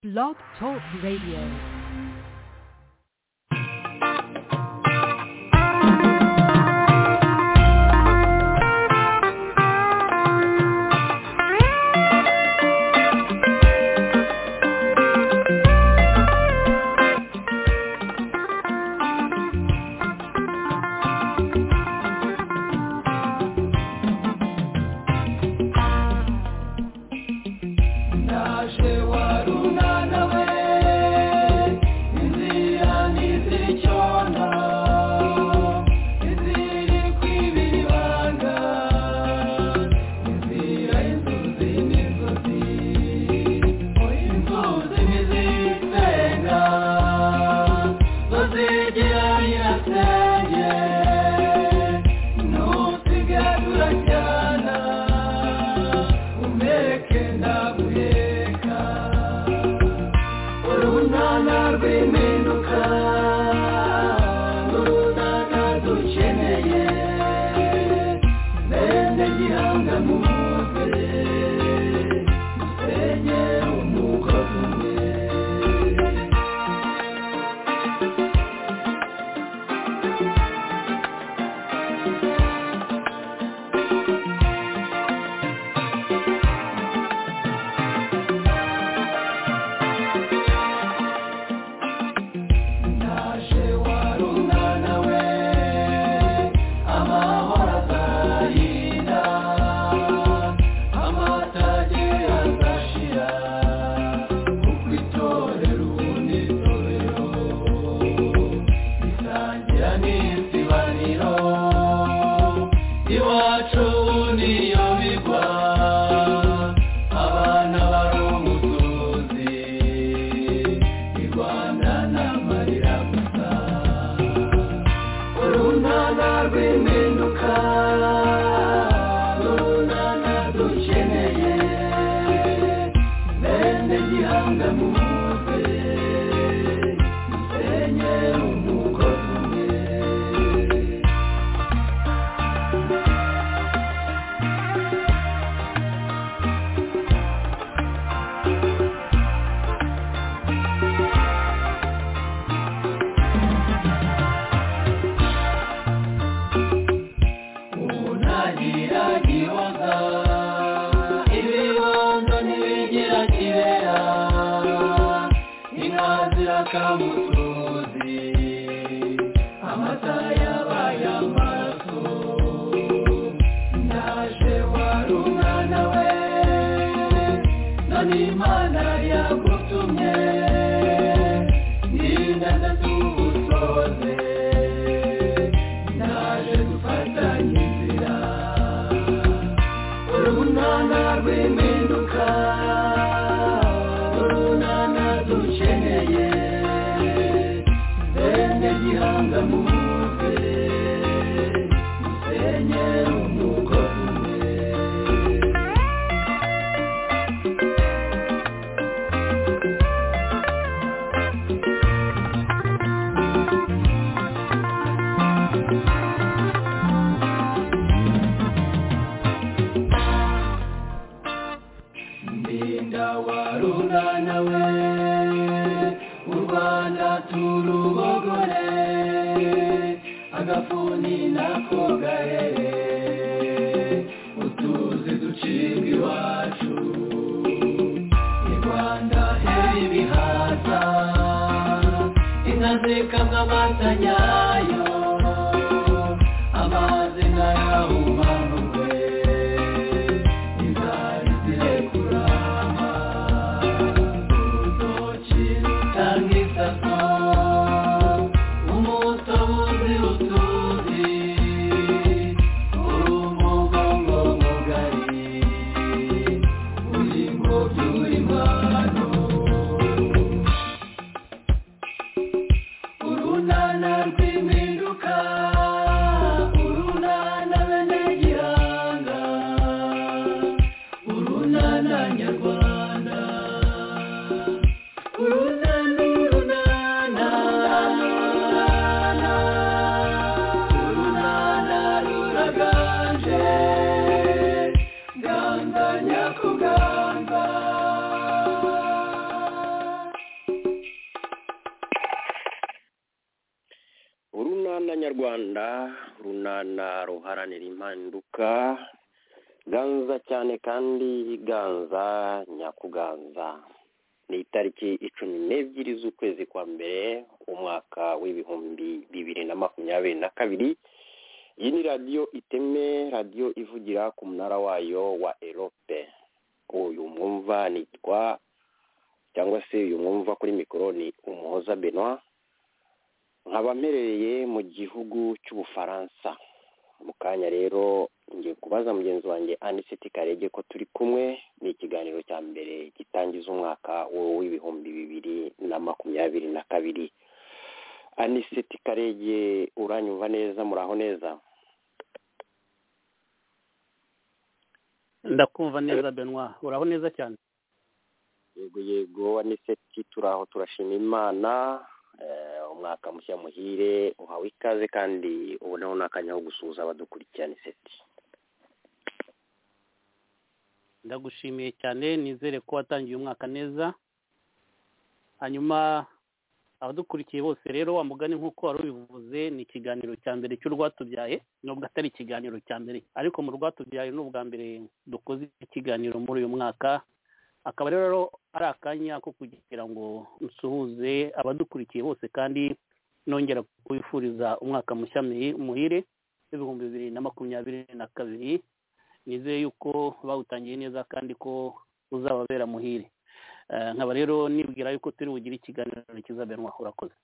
Blog Talk Radio. Nana, be runana nyarwanda runana ruharanira impinduka ganza cyane kandi ganza nyakuganza ni itariki icumi n'ebyiri z'ukwezi kwa mbere umwaka w'ibihumbi bibiri na makumyabiri na kabiri iyi ni radiyo iteme radiyo ivugira ku munara wayo wa erope uyu mwumva nitwa cyangwa se uyu mwumva kuri mikoro ni umuhoza benoit nkaba mperereye mu gihugu cy'ubufaransa mu kanya rero ngiye kubaza mugenzi wanjye aniseti karege ko turi kumwe ni ikiganiro cya mbere gitangiza umwaka w'ibihumbi bibiri na makumyabiri na kabiri aniseti karege uranyumva neza muraho neza ndakumva neza benwa uraho neza cyane yego yego aniseti turaho turashima imana umwaka mushya muhire uhawe ikaze kandi ubonaho n'akanya ko gusuhuza abadukurikirana iseti ndagushimiye cyane nizere ko watangiye umwaka neza hanyuma abadukurikiye bose rero wa mugani nk'uko wari ubivuze ni ikiganiro cya mbere cy'urwatubyaye nubwo atari ikiganiro cya mbere ariko mu rwatubyaye ni ubwa mbere dukoze ikiganiro muri uyu mwaka akaba rero ari akanya ko kugira ngo nsuhuze abadukurikiye bose kandi nongera kubifuriza umwaka mushya muhire w'ibihumbi bibiri na makumyabiri na kabiri nizeye yuko bawutangiye neza kandi ko uzababera muhire nkaba rero nibwira yuko turi bugire ikiganiro kizabenwa urakoze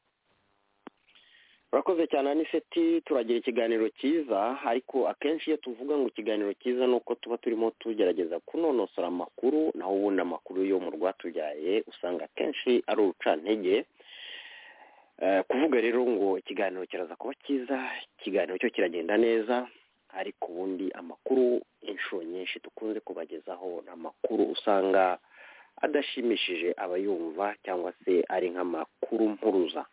urakoze cyane aniseti turagira ikiganiro cyiza ariko akenshi iyo tuvuga ngo ikiganiro cyiza ni uko tuba turimo tugerageza kunonosora amakuru naho ubundi amakuru yo mu rwatubyaye usanga akenshi ari urucantege kuvuga rero ngo ikiganiro kiraza kuba cyiza ikiganiro cyo kiragenda neza ariko ubundi amakuru inshuro nyinshi dukunze kubagezaho ni amakuru usanga adashimishije abayumva cyangwa se ari nk'amakuru mpuruza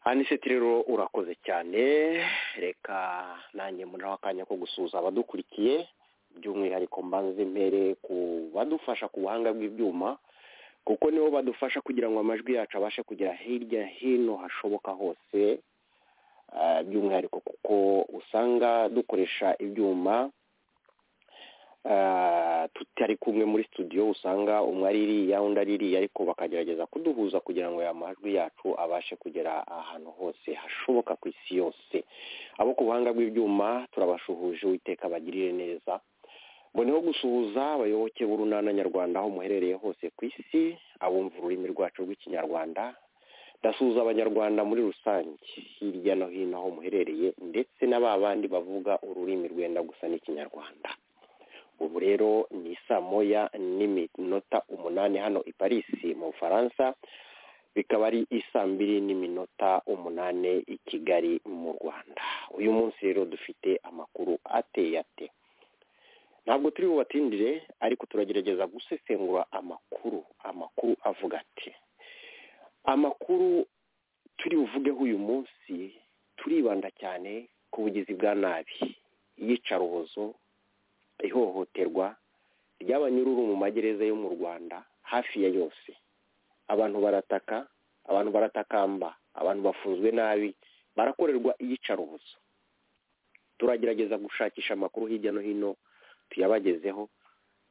aniseti rero urakoze cyane reka nanjye muri akanya ko gusuhuza abadukurikiye by'umwihariko mbanze mbere ku badufasha ku buhanga bw'ibyuma kuko nibo badufasha kugira ngo amajwi yacu abashe kugera hirya hino hashoboka hose by'umwihariko kuko usanga dukoresha ibyuma tutari kumwe muri studio usanga umwe ari iriya undi ari iriya ariko bakagerageza kuduhuza kugira ngo aya majwi yacu abashe kugera ahantu hose hashoboka ku isi yose abo ku buhanga bw'ibyuma turabashuhuje uwiteka bagirire neza boneho gusuhuza abayoboke b'urunana nyarwanda aho muherereye hose ku isi abumva ururimi rwacu rw'ikinyarwanda ndasuhuza abanyarwanda muri rusange hirya no hino aho muherereye ndetse na ba bandi bavuga ururimi rwenda gusa n'ikinyarwanda ubu rero ni saa moya n'iminota umunani hano i parisi mu bufaransa bikaba ari isaa mbiri n'iminota umunani i kigali mu rwanda uyu munsi rero dufite amakuru ateye ate ntabwo turi bubatindire ariko turagerageza gusesengura amakuru amakuru avuga ati amakuru turi buvugeho uyu munsi turibanda cyane ku bugizi bwa nabi iyicarubozo ihohoterwa ry'abanyururu mu magereza yo mu rwanda hafi ya yose abantu barataka abantu baratakamba abantu bafunzwe nabi barakorerwa iyicarubozo turagerageza gushakisha amakuru hirya no hino tuyabagezeho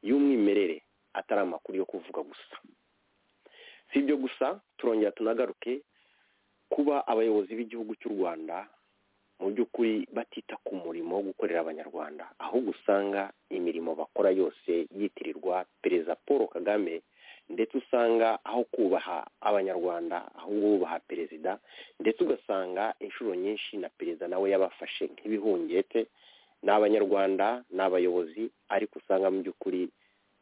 y'umwimerere atari amakuru yo kuvuga gusa si ibyo gusa turongera tunagaruke kuba abayobozi b'igihugu cy'u rwanda mu by'ukuri batita ku murimo wo gukorera abanyarwanda ahubwo usanga imirimo bakora yose yitirirwa perezida paul kagame ndetse usanga aho kubaha abanyarwanda ahubwo bubaha perezida ndetse ugasanga inshuro nyinshi na perezida nawe yabafashe nk'ibihungete ni abanyarwanda ni abayobozi ariko usanga mu by'ukuri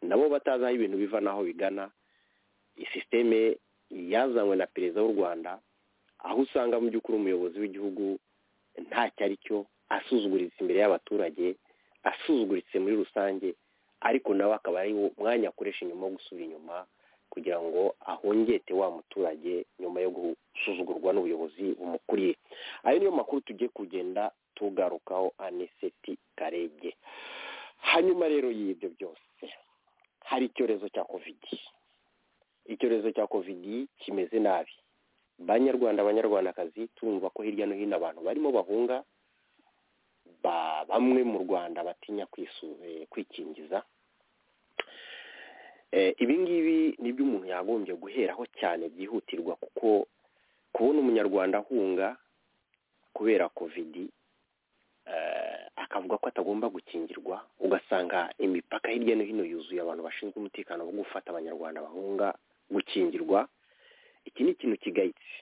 nabo batazi aho ibintu biva n'aho bigana isisiteme yazanywe na perezida w'u rwanda aho usanga mu by'ukuri umuyobozi w'igihugu ntacyo ari cyo asuzuguritse imbere y'abaturage asuzuguritse muri rusange ariko nawe akaba ari umwanya akoresha inyuma wo gusubira inyuma kugira ngo ahongete wa muturage nyuma yo gusuzugurwa n'ubuyobozi bumukuriye ayo niyo makuru tugiye kugenda tugarukaho aniseti karege hanyuma rero y'ibyo byose hari icyorezo cya kovidi icyorezo cya kovidi kimeze nabi banyarwanda abanyarwandakazi tumva ko hirya no hino abantu barimo bahunga bamwe mu rwanda batinya kwikingiza ibi ngibi ni byo umuntu yagombye guheraho cyane byihutirwa kuko kubona umunyarwanda ahunga kubera kovidi akavuga ko atagomba gukingirwa ugasanga imipaka hirya no hino yuzuye abantu bashinzwe umutekano wo gufata abanyarwanda bahunga gukingirwa iki ni ikintu kigayitse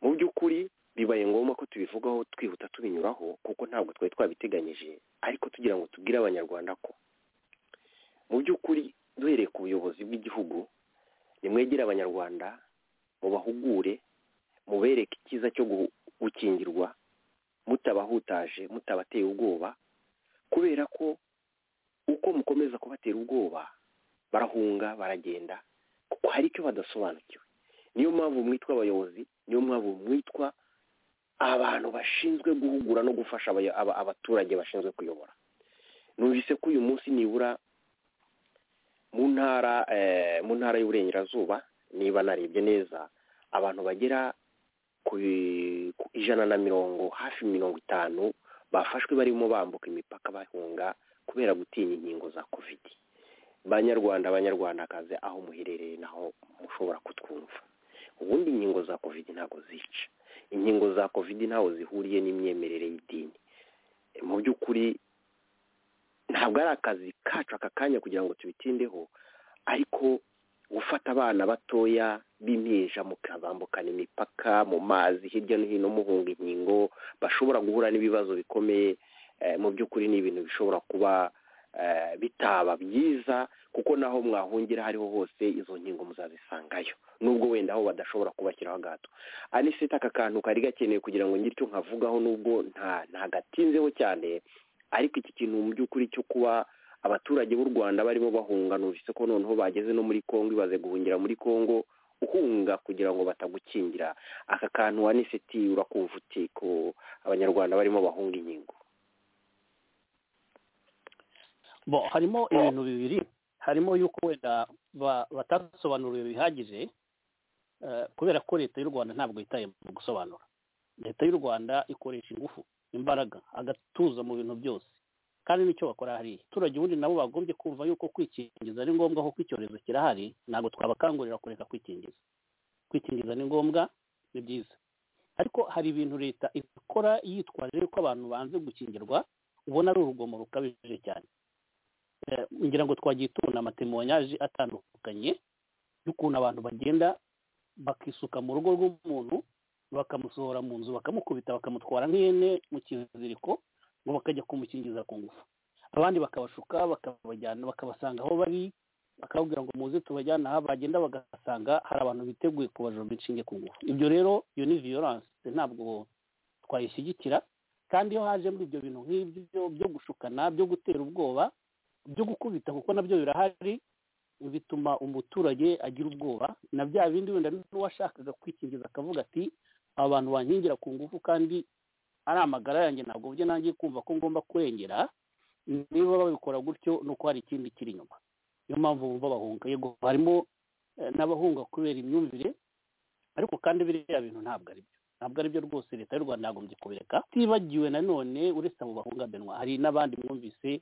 mu by'ukuri bibaye ngombwa ko tubivugaho twihuta tubinyuraho kuko ntabwo twari twabiteganyije ariko tugira ngo tubwire abanyarwanda ko mu by'ukuri duhereye ku buyobozi bw'igihugu nimwegere abanyarwanda mubahugure mubereke icyiza cyo gukingirwa mutabahutaje mutabateye ubwoba kubera ko uko mukomeza kubatera ubwoba barahunga baragenda kuko hari icyo badasobanukiwe niyo mpamvu mwitwa abayobozi niyo mpamvu mwitwa abantu bashinzwe guhugura no gufasha abaturage bashinzwe kuyobora numvise ko uyu munsi nibura mu ntara mu ntara y'uburengerazuba niba narebye neza abantu bagera ku ijana na mirongo hafi mirongo itanu bafashwe barimo bambuka imipaka bahunga kubera gutinya inkingo za kovidi banyarwanda abanyarwandakazi aho muherereye naho mushobora kutwumva ubundi inkingo za kovidi ntabwo zica inkingo za kovidi ntaho zihuriye n'imyemerere y'idini mu by'ukuri ntabwo ari akazi kacu aka kanya kugira ngo tubitindeho ariko gufata abana batoya b'impinja mukabambukana imipaka mu mazi hirya no hino muhunga inkingo bashobora guhura n'ibibazo bikomeye mu by'ukuri ni ibintu bishobora kuba bitaba byiza kuko naho mwahungira hariho hose izo nkingo muzazisangayo nubwo wenda aho badashobora kubashyiraho agato anisita aka kantu kari gakeneye kugira ngo ngire icyo nkavugaho nubwo ntagatinzeho cyane ariko iki kintu mu by'ukuri cyo kuba abaturage b'u rwanda barimo bahunga numvise ko noneho bageze no muri congo ibaze guhungira muri congo uhunga kugira ngo batagukingira aka kantu wa nisiti urakumva uti ko abanyarwanda barimo bahunga inkingo bo harimo ibintu bibiri harimo yuko wenda batasobanuriwe bihagije kubera ko leta y'u rwanda ntabwo yitaye mu gusobanura leta y'u rwanda ikoresha ingufu imbaraga agatuza mu bintu byose kandi nicyo bakora hariya abaturage ubundi nabo bagombye kumva yuko kwikingiza ari ngombwa kuko icyorezo kirahari ntabwo twabakangurira kureka kwikingiza kwikingiza ni ngombwa ni byiza ariko hari ibintu leta ikora yitwaje ko abantu banze gukingirwa ubona ari urugomo rukabije cyane ngira ngo twagiye tubona amatemonyage atandukanye y'ukuntu abantu bagenda bakisuka mu rugo rw'umuntu bakamusohora mu nzu bakamukubita bakamutwara nk'ihene mu kiziriko ngo bakajya kumukingiza ku ngufu abandi bakabashuka bakabajyana bakabasanga aho bari bakababwira ngo muze tubajyane aha bagenda bagasanga hari abantu biteguye kubajomba inshinge ku ngufu ibyo rero iyo ni viyoranse ntabwo twayishyigikira kandi iyo haje muri ibyo bintu nk'ibyo byo gushukana byo gutera ubwoba byo gukubita kuko nabyo birahari bituma umuturage agira ubwoba na bya bindi wenda n'uwashakaga kwikingiza akavuga ati abantu bankingira ku ngufu kandi ari amagara yanjye ntabwo byo nanjye kumva ko ngomba kurengera niba babikora gutyo ni uko hari ikindi kiri inyuma niyo mpamvu bumva bahunga yego harimo n'abahunga kubera imyumvire ariko kandi biriya bintu ntabwo ari byo ntabwo ari byo rwose leta y'u rwanda yagombye kubireka tibagiwe nanone uretse abo bahunga benwa hari n'abandi mwumvise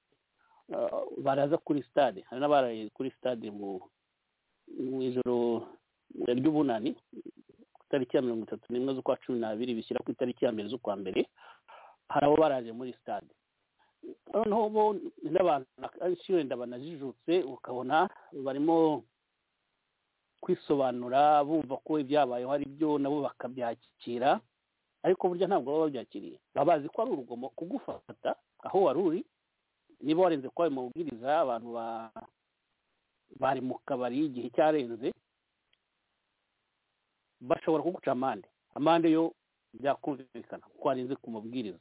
baraza kuri stade hari n'abaraye kuri stade mu ijoro ry'ubunani itariki ya mirongo itatu n'imwe z'ukwa cumi n'abiri bishyira ku itariki ya mbere z'ukwa mbere hari abo baraje muri sitade noneho bo n'abantu akenshi wenda banajijutse ukabona barimo kwisobanura bumva ko ibyabayeho ari byo nabo bakabyakira ariko burya ntabwo baba babyakiriye baba bazi ko ari urugomo kugufata aho wari uri niba warenze ko ayo mabwiriza abantu bari mu kabari igihe cyarenze bashobora kuguca amande amande yo byakumvikana kuko warenze ku mabwiriza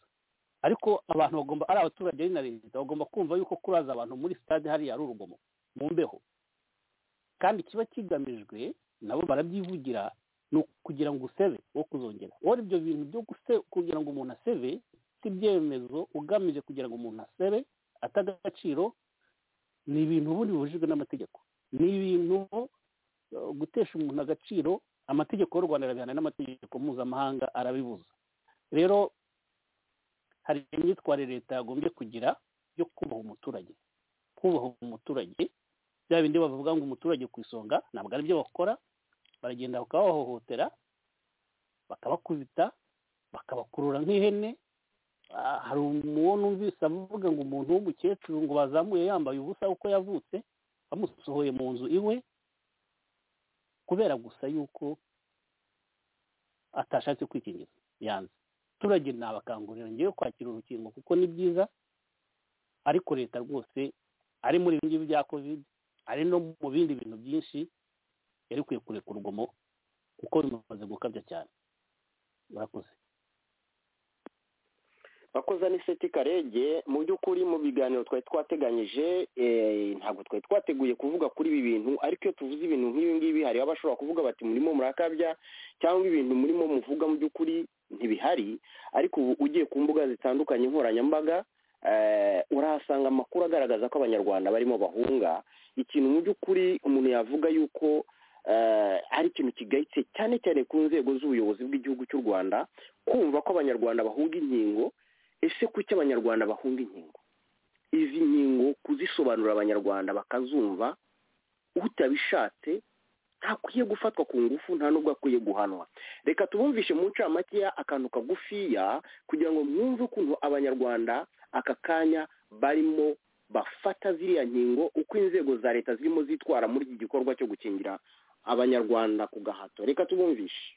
ariko abantu bagomba ari abaturage ari na leta bagomba kumva yuko kuraza abantu muri sitade hariya ari urugomo mu mbeho kandi kiba kigamijwe nabo barabyivugira ni ukugira ngo usebe wo kuzongera wowe ibyo bintu byo kugira ngo umuntu asebe si ibyemezo ugamije kugira ngo umuntu asebe atagaciro ni ibintu ubundi bibujijwe n'amategeko ni ibintu gutesha umuntu agaciro amategeko y'u rwanda arabihana n'amategeko mpuzamahanga arabibuza rero hari imyitwarire leta yagombye kugira yo kubaha umuturage kubaha umuturage bya bindi bavuga ngo umuturage ku isonga ntabwo ari byo bakora baragenda bakabahohotera bakabakubita bakabakurura nk'ihene hari uwo numvise avuga ngo umuntu w'umukecuru ngo bazamuye yambaye ubusa uko yavutse bamusohoye mu nzu iwe kubera gusa yuko atashatse kwikingiza yanze abaturage nabakangurira ngewe kwakira urukingo kuko ni byiza ariko leta rwose ari muri ibi ngibi bya covid ari no mu bindi bintu byinshi yari ikwiye kureka urugomo kuko bimaze gukabya cyane murakoze bakoza n'iseti karege mu by'ukuri mu biganiro twari twateganyije ntabwo twari twateguye kuvuga kuri ibi bintu ariko iyo tuvuze ibintu nk'ibi ngibi hari abashobora kuvuga bati murimo murakabya cyangwa ibintu murimo muvuga mu by'ukuri ntibihari ariko ubu ugiye ku mbuga zitandukanye nkoranyambaga urahasanga amakuru agaragaza ko abanyarwanda barimo bahunga ikintu mu by'ukuri umuntu yavuga yuko ari ikintu kigayitse cyane cyane ku nzego z'ubuyobozi bw'igihugu cy'u rwanda kumva ko abanyarwanda bahunga inkingo ese kuki abanyarwanda bahunga inkingo izi nkingo kuzisobanurira abanyarwanda bakazumva utabishatse ntakwiye gufatwa ku ngufu nta n'ubwo akwiye guhanwa reka tubumvishe mu ncamakeya akantu kagufiya kugira ngo mwumve ukuntu abanyarwanda aka kanya barimo bafata ziriya nkingo uko inzego za leta zirimo zitwara muri iki gikorwa cyo gukingira abanyarwanda ku gahato reka tubumvishe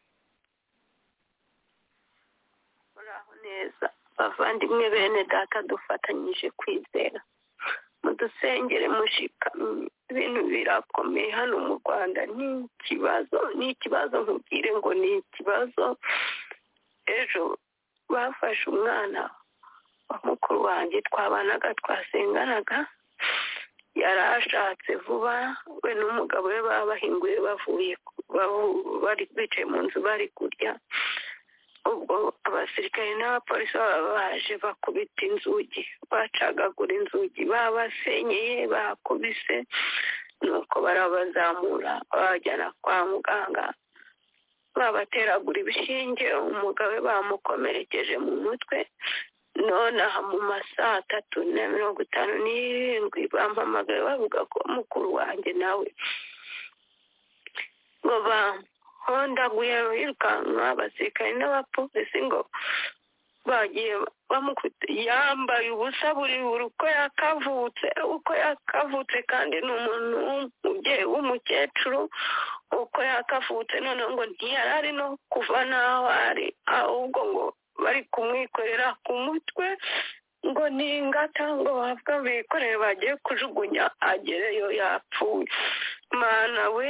muraho neza bavandimwe bene data dufatanyije kwizera mudusengere mushikamye ibintu birakomeye hano mu rwanda ni ikibazo ni ikibazo nkubwire ngo ni ikibazo ejo bafashe umwana wa mukuru wanjye twabanaga twasenganaga yari ashatse vuba we n'umugabo we babahinguye bavuye bicaye mu nzu bari kurya ubwo abasirikare n'abapolisi baba baje bakubita inzugi bacagagura inzugi babasenyeye bakubise nuko barabazamura babajyana kwa muganga babateragura ibishinge umugabo bamukomerekeje mu mutwe none aha mu masaha atatu na mirongo itanu n'irindwi bampamagaye bavuga ko mukuru wanjye nawe ngo hondaguye birukanka abasirikare n'abapolisi ngo bagiye bamukubita yambaye ubusa buri buri uko yakavutse uko yakavutse kandi ni umuntu w'umubyeyi w'umukecuru uko yakavutse noneho ngo ntiyari ari no kuva n'aho ari ahubwo ngo bari kumwikorera ku mutwe ngo ni ingata ngo bahabwa bikoreye bagiye kujugunya agereyo yapfuye mana we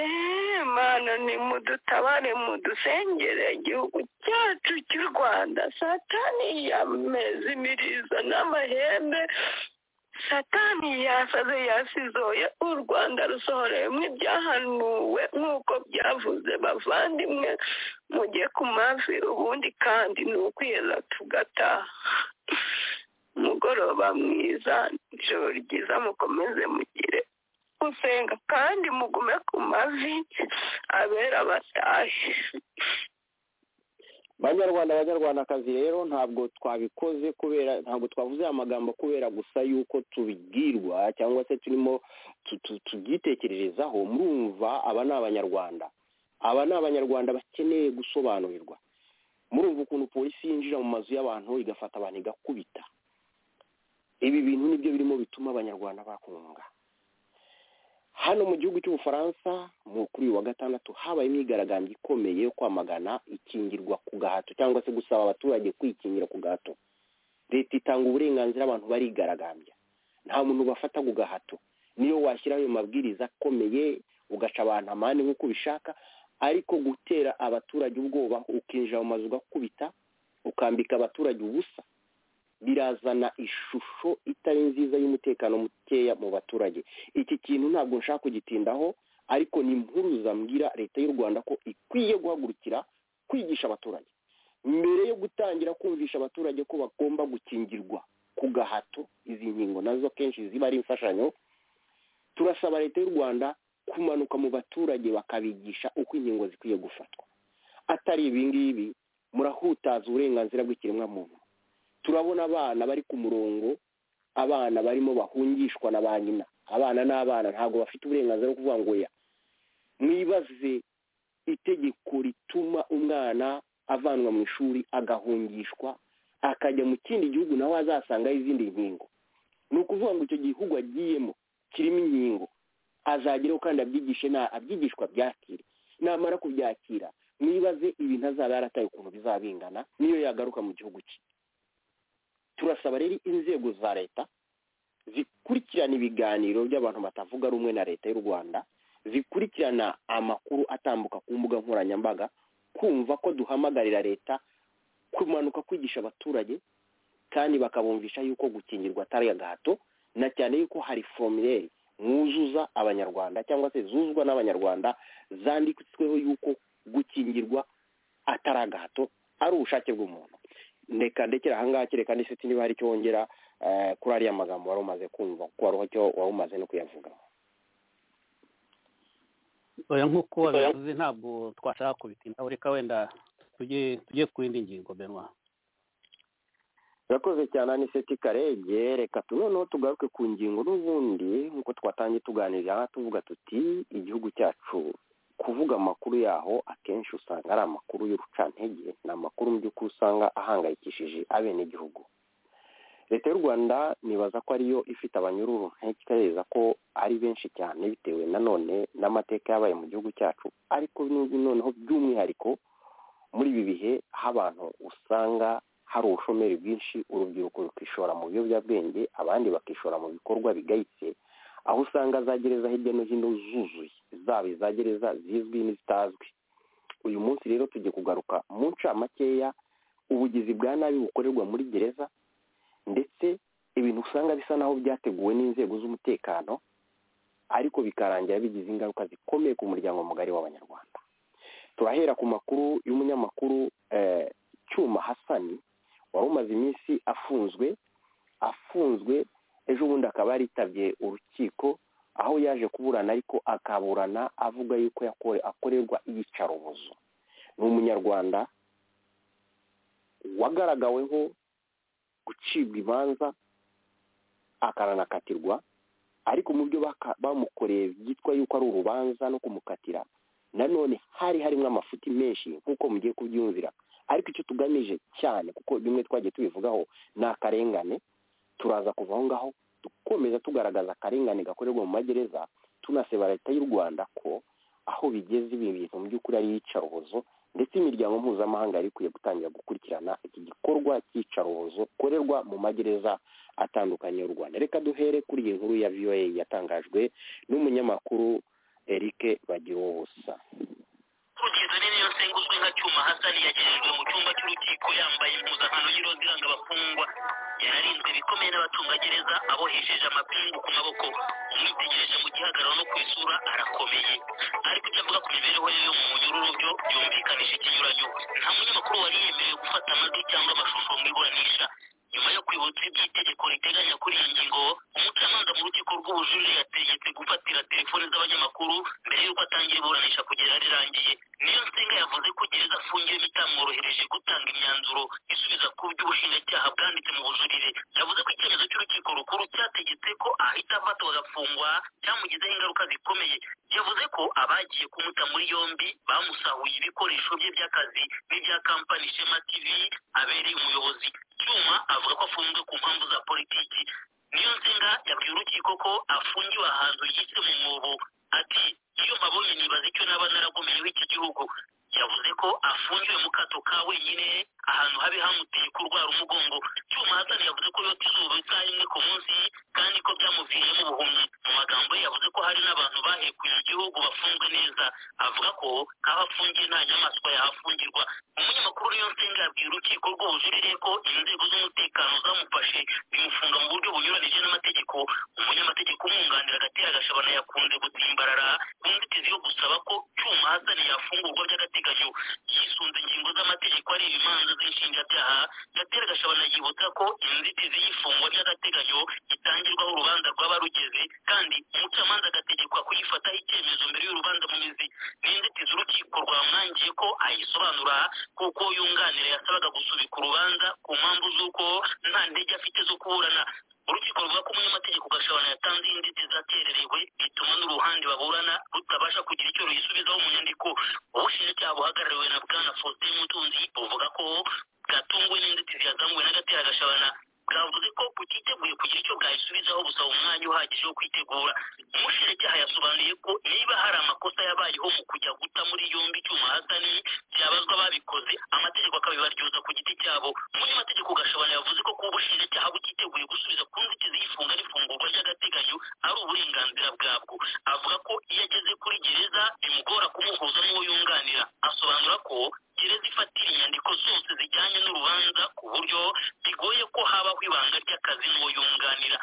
mana ni mudutabare mudusengere igihugu cyacu cy'u rwanda satani yameze imirizo n'amahembe satani yasaze yasizoye u rwanda rusohoreyemo ibyahanuwe nk'uko byavuze bavandimwe mujye ku mavi ubundi kandi ni ukwiheza tugataha umugoroba mwiza ijoro ryiza mukomeze mugire gusenga kandi mugume ku mavi abera batahe banyarwanda abanyarwandakazi rero ntabwo twabikoze kubera ntabwo twavuze amagambo kubera gusa yuko tubibwirwa cyangwa se turimo tubyitekererezaho murumva aba ni abanyarwanda aba ni abanyarwanda bakeneye gusobanurirwa murumva ukuntu polisi yinjira mu mazu y'abantu igafata abantu igakubita ibi bintu nibyo birimo bituma abanyarwanda bakunga hano mu gihugu cy'ubufaransa kuri uyu wa gatandatu habaye imyigaragambyo ikomeye yo kwamagana ikingirwa ku gahato cyangwa se gusaba abaturage kwikingira ku gahato leta itanga uburenganzira abantu barigaragambya nta muntu ubafata ku gahato niyo washyiraho ayo mabwiriza akomeye ugaca abantu amande nk'uko ubishaka ariko gutera abaturage ubwoba ukinjira mu mazu ugakubita ukambika abaturage ubusa birazana ishusho itari nziza y'umutekano mukeya mu baturage iki kintu ntabwo nshaka kugitindaho ariko ni impuruza mbwira leta y'u rwanda ko ikwiye guhagurukira kwigisha abaturage mbere yo gutangira kumvisha abaturage ko bagomba gukingirwa ku gahato izi nkingo nazo kenshi ziba ari imfashanyo turasaba leta y'u rwanda kumanuka mu baturage bakabigisha uko inkingo zikwiye gufatwa atari ibi ngibi murahutaza uburenganzira bw'ikiremwa muntu turabona abana bari ku murongo abana barimo bahungishwa na ba nyina abana n'abana ntabwo bafite uburenganzira bwo kuvuga ngo ya mwibaze itegeko rituma umwana avanwa mu ishuri agahungishwa akajya mu kindi gihugu nawe azasangaho izindi nkingo ni ukuvuga ngo icyo gihugu agiyemo kirimo inkingo azageraho kandi abyigishe abyigishwa byakire namara kubyakira mwibaze ibintu azaba yarataye ukuntu bizaba bingana niyo yagaruka mu gihugu cye turasaba rero inzego za leta zikurikirana ibiganiro by'abantu batavuga rumwe na leta y'u rwanda zikurikirana amakuru atambuka ku mbuga nkoranyambaga kumva ko duhamagarira leta kumanuka kwigisha abaturage kandi bakabumvisha yuko gukingirwa atari agahato na cyane yuko hari foromire mwuzuza abanyarwanda cyangwa se zuzuzwa n'abanyarwanda zanditsweho yuko gukingirwa atari agahato ari ubushake bw'umuntu ndeka ndekera ahangaha kereka ndetse niba hari icyo wongera kuri ariya magambo wari umaze kumva kuko wari icyo wari umaze no kuyavuga oya nk'uko wabivuze ntabwo twashaka kubitindaho reka wenda tujye ku yindi ngingo benwa urakoze cyane aniseti karege reka noneho tugaruke ku ngingo n'ubundi nk'uko twatangiye tuganira tuvuga tuti igihugu cyacu kuvuga amakuru yaho akenshi usanga ari amakuru y'urucantege ni amakuru mu by'ukuri usanga ahangayikishije abenegihugu leta y'u rwanda nibaza ko ariyo ifite abanyururu ntekereza ko ari benshi cyane bitewe nanone n'amateka yabaye mu gihugu cyacu ariko noneho by'umwihariko muri ibi bihe aho abantu usanga hari ubushomeri bwinshi urubyiruko rukishora mu biyobyabwenge abandi bakishora mu bikorwa bigayitse aho usanga za gereza hirya no hino zuzuye zaba iza gereza zizwi n'izitazwi uyu munsi rero tujye kugaruka mu ncamakeya ubugizi bwa nabi bukorerwa muri gereza ndetse ibintu usanga bisa naho byateguwe n'inzego z'umutekano ariko bikarangira bigize ingaruka zikomeye ku muryango mugari w'abanyarwanda turahera ku makuru y'umunyamakuru cyuma hasani wari umaze iminsi afunzwe afunzwe ejo bundi akaba yaritabye urukiko aho yaje kuburana ariko akaburana avuga yuko akorerwa iyicarubozo ni umunyarwanda wagaragaweho gucibwa ibanza akaranakatirwa ariko mu byo bamukoreye byitwa yuko ari urubanza no kumukatira nanone hari harimo amafuti menshi nk'uko mugiye kubyumvira ariko icyo tugamije cyane kuko bimwe twagiye tubivugaho ni akarengane turaza kuva aho ngaho dukomeza tugaragaza akarengane gakorerwa mu magereza tunaseba leta y'u rwanda ko aho bigeze ibi bintu mu by'ukuri ari iyicarubozo ndetse imiryango mpuzamahanga yari ikwiye gutangira gukurikirana iki gikorwa cy'iyicarubozo gikorerwa mu magereza atandukanye y'u rwanda reka duhere kuri iyi nkuru ya voa yatangajwe n'umunyamakuru eric bagira uwo busa ukurikizo nini yose nguzwi nka cyuma hasani yagejejwe mu cyumba cy'urukiko yambaye impuzankano y'iroza iranga abafungwa yararinzwe bikomeye n'abacungagereza abohesheje amapingu ku maboko umwitegereje mu gihagararo no ku isura arakomeye ariko icyo avuga ku mibereho ye yo mu munyururu byo byumvikanisha ikinyuranyo nta munyamakuru wari yemerewe gufata amajwi cyangwa amashusho mu iburanisha nyuma yo kwibutsa iby'itegeko riteganya kuri iyi ngingo umucamanza mu rukiko rw'ubujurire yategetse gufatira telefoni z'abanyamakuru mbere y'uko atangira iburanisha kugera rirangiye niyo nsinga yavuze ko gereza afungiwe bitamworohereje gutanga imyanzuro isubiza ku by'ubushinjacyaha bwanditse mu bujurire yavuze ko icyemezo cy'urukiko rukuru cyategetse ko ahita afatwa agafungwa cyamugizeho ingaruka zikomeye yavuze ko abagiye kumuta muri yombi bamusahuye ibikoresho bye by'akazi n'ibya kampani shema tv abereye umuyobozi cyuma avuga ko afunzwe ku mpamvu za politiki niyo nsinga yabwiye urukiko ko afungiwe ahantu yise mu mwobo ati iyo mbabonye nibaza icyo naba naragomeyeho iki gihugu yavuze ko afungiwe mu kato ka wenyine ahantu habi hamuteye kurwara umugongo cyuma hasani yavuze ko yota izuba isaha imwe ku munsi kandi ko byamuviriyemo ubuhumyi mu magambo ye yavuze ko hari n'abantu bahekuye igihugu bafunzwe neza avuga ko aho afungiye nta nyamaswa yahafungirwa umunyamakuru niyo nsinga yabwiye urukiko rw'ubujurire ko inzego z'umutekano zamufashe bimufunga mu buryo bunyuranije n'amategeko umunyamategeko umwunganira agatera agashabana yakunze gutsimbarara ku nzitizi yo gusaba ko cyuma hasani yafungurwa by'agateganyo by'agateganyo yisunze ingingo z'amategeko ari ibimanza z'inshinjabyaha gatera gashabana yibutsa ko inzitizi y'ifungwa ry'agateganyo itangirwaho urubanza rwaba rugeze kandi umucamanza agategekwa kuyifataho icyemezo mbere y'urubanza mu mizi n'inzitizi urukiko rwamwangiye ko ayisobanura kuko yunganira yasabaga gusubika urubanza ku mpamvu z'uko nta ndege afite zo kuburana urukiko ruvuga ko umunyamategeko gashabana yatanze inzitizi atererewe bituma n'uruhande baburana rutabasha kugira icyo ruyisubizaho mu nyandiko ubushinjacyaha buhagarariwe na bwana faustin mutunzi buvuga ko bwatunguwe n'inzitizi yazamuwe n'agatera gashabana bwavuze ko butiteguye kugira icyo bwayisubizaho gusaba umwanya uhagije wo kwitegura umushinjacyaha yasobanuye ko niba hari amakosa yabayeho mu kujya guta muri yombi icyuma hasani byabazwa babikoze amategeko akabibaryoza ku giti cyabo umunyamategeko gashabana yavuze ko kuba ubushinjacyaha butiteguye gusubiza ku nzitizi y'ifunga n'ifungurwa ry'agateganyo ari uburenganzira bwabwo avuga ko iyo ageze kuri gereza bimugora kumuhuza n'uwo yunganira asobanura ko gereza ifatira inyandiko zose zijyanye n'urubanza ku buryo bigoye ko habaho ibanga ry'akazi n'uwo yunganira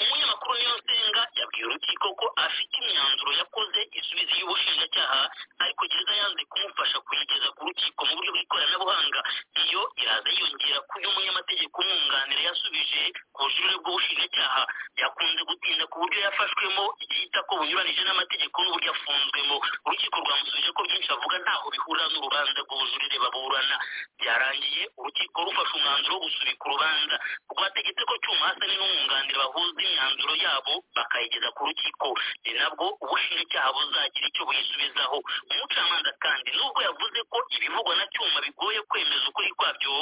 umunyamakuru nsenga yabwiye urukiko ko afite imyanzuro yakoze isubiza y'ubushinjacyaha ariko gereza yanze kumufasha kuyigeza ku rukiko mu buryo bw'ikoranabuhanga iyo iraza yiyongera ku yo umunyamategeko umwunganira yasubije ku bujurire bw'ubushinjacyaha yakunze gutinda ku buryo yafashwemo yita ko bunyuranije n'amategeko n'uburyo afunzwemo urukiko rwamusubije ko byinshi avuga ntaho bihurira n'urubanza rw'ubujurire baburana byarangiye urukiko rufashe umwanzuro wo gusubika urubanza rwategetse ko cyuma hasa n'umwunganira bahuza imyanzuro yabo bakayigeza ku rukiko ni nabwo ubushinjacyaha buzagira icyo buyisubizaho umucamanza kandi nubwo yavuze ko ibivugwa na cyuma bigoye kwemeza ukuri kwabyo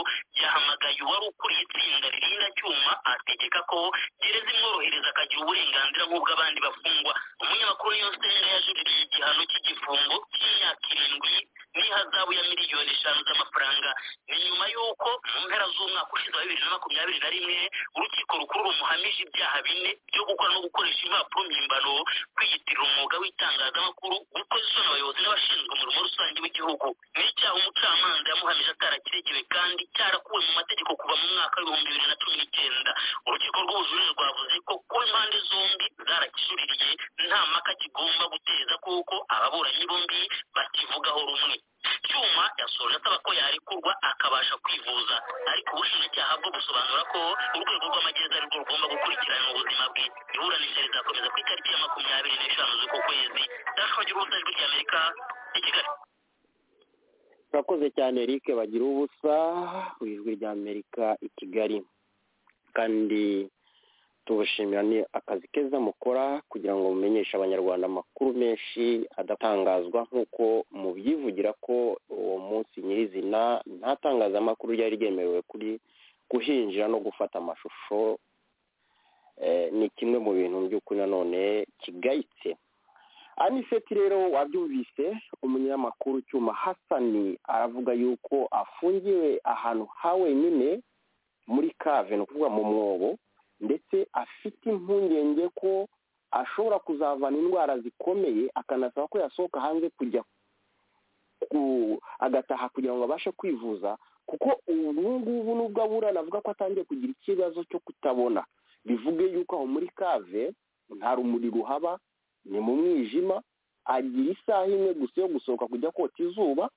yahamagaye uwari ukuriye itsinda ririnda cyuma ategeka ko gereza imworohereza akagira uburenganzira nk'ubw'abandi bafungwa umunyamakuru niyo senga yajuririye igihano cy'igifungo cy'imyaka irindwi n'ihazabu ya miliyoni eshanu z'amafaranga ni nyuma y'uko mu mpera z'umwaka ushize wa bibiri na makumyabiri na rimwe urukiko rukuru rumuhamije ibyaha bine byo gukora no gukoresha impapuro mpimbano kwiyitirira umwuga w'itangazamakuru gukoza isoni abayobozi n'abashinzwe umurimo rusange w'igihugu ni icyaha umucamanza yamuhamije atarakiregewe kandi cyarakuwe mu mategeko kuva mu mwaka w'ibihumbi bibiri na cumi n'icyenda urukiko rw'ubujurire rwavuze ko kuba impande zombi zarakijuririye nta mpaka kigomba guteza kuko ababuranyi bombi bakivugaho rumwe cyuma yasoje asaba ko yarekurwa akabasha kwivuza ariko ubushinjacyaha bwo busobanura ko urwego rw'amagereza arirwo rugomba gukurikirana ubuzima bwe iburanisha rizakomeza ku itariki ya makumyabiri n'eshanu z'uko kwezi ndashobora urubuga rw'ijwi ry'amerika i kigali urakoze cyane eric bagira ubusa ku ijwi ry'amerika i kigali kandi tubashimira ni akazi keza mukora kugira ngo mumenyeshe abanyarwanda amakuru menshi adatangazwa nk'uko mubyivugira ko uwo munsi nyirizina nta tangazamakuru ryari ryemerewe kuri guhinjira no gufata amashusho ni kimwe mu bintu by'ukuri nanone kigayitse aniseti rero wabyumvise umunyamakuru cyuma hasani aravuga yuko afungiwe ahantu ha wenyine muri kave ni ukuvuga mu mwobo ndetse afite impungenge ko ashobora kuzavana indwara zikomeye akanasaba ko yasohoka hanze kujya agataha kugira ngo abashe kwivuza kuko ubu ngubu nubwo aburana avuga ko atangiye kugira ikibazo cyo kutabona bivuge yuko aho muri kave nta rumuri ruhaba ni mu mwijima agira isaha imwe gusa yo gusohoka kujya kota izuba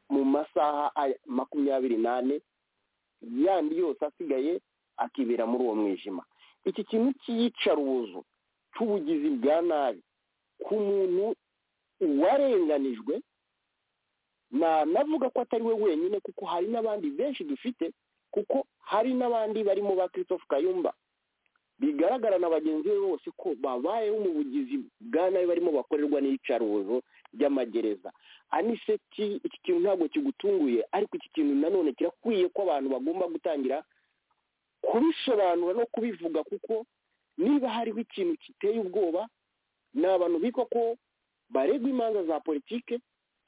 mu masaha makumyabiri n'ane yandi yose asigaye akibera muri uwo mwijima iki kintu cy'iyicarubozo cy'ubugizi bwa nabi ku muntu warenganijwe nanavuga ko atari we wenyine kuko hari n'abandi benshi dufite kuko hari n'abandi barimo ba christophe kayumba bigaragara na bagenzi be bose ko babayeho mu bugizi bwa nabi barimo bakorerwa n'iyicarubozo ry'amagereza aniseti iki kintu ntabwo kigutunguye ariko iki kintu nanone kirakwiye ko abantu bagomba gutangira kubisobanura no kubivuga kuko niba hariho ikintu giteye ubwoba ni abantu bitwa ko baregwa imanza za politike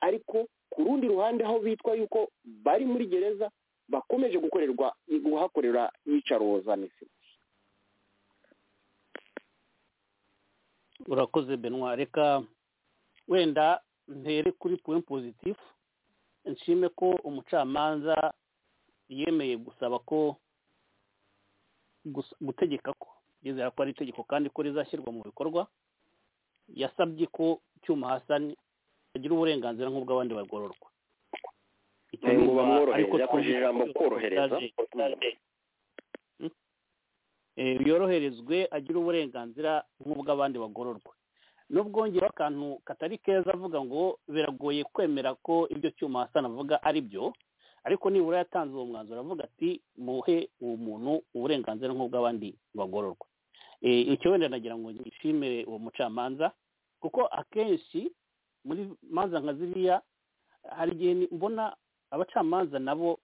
ariko ku rundi ruhande aho bitwa yuko bari muri gereza bakomeje gukorerwa guhakorera yicaroza misi urakoze benwa reka wenda ntere kuri puwe pozitifu nshime ko umucamanza yemeye gusaba ko gutegeka ko yizera ko ari itegeko kandi ko rizashyirwa mu bikorwa yasabye ko cyuma hasani bagira uburenganzira nk'ubw'abandi bagororwa Icyo ngo numva, ariko bamworohereze akoresheje twumva ijambo ko korohereza tutaje- eh, yoroherezwe agire uburenganzira nk'ubw'abandi bagororwa n'ubwongereho akantu katari keza avuga ngo biragoye kwemera ko ibyo cyuma hasana avuga ari byo ariko nibura yatanze uwo mwanzuro avuga ati muhe uwo muntu uburenganzira nk'ubw'abandi bagororwa Eh, icyo wenda nagira ngo nishimire uwo mucamanza kuko akenshi muri manza nka ziriya hari igihe ni- mbona abacamanza nabo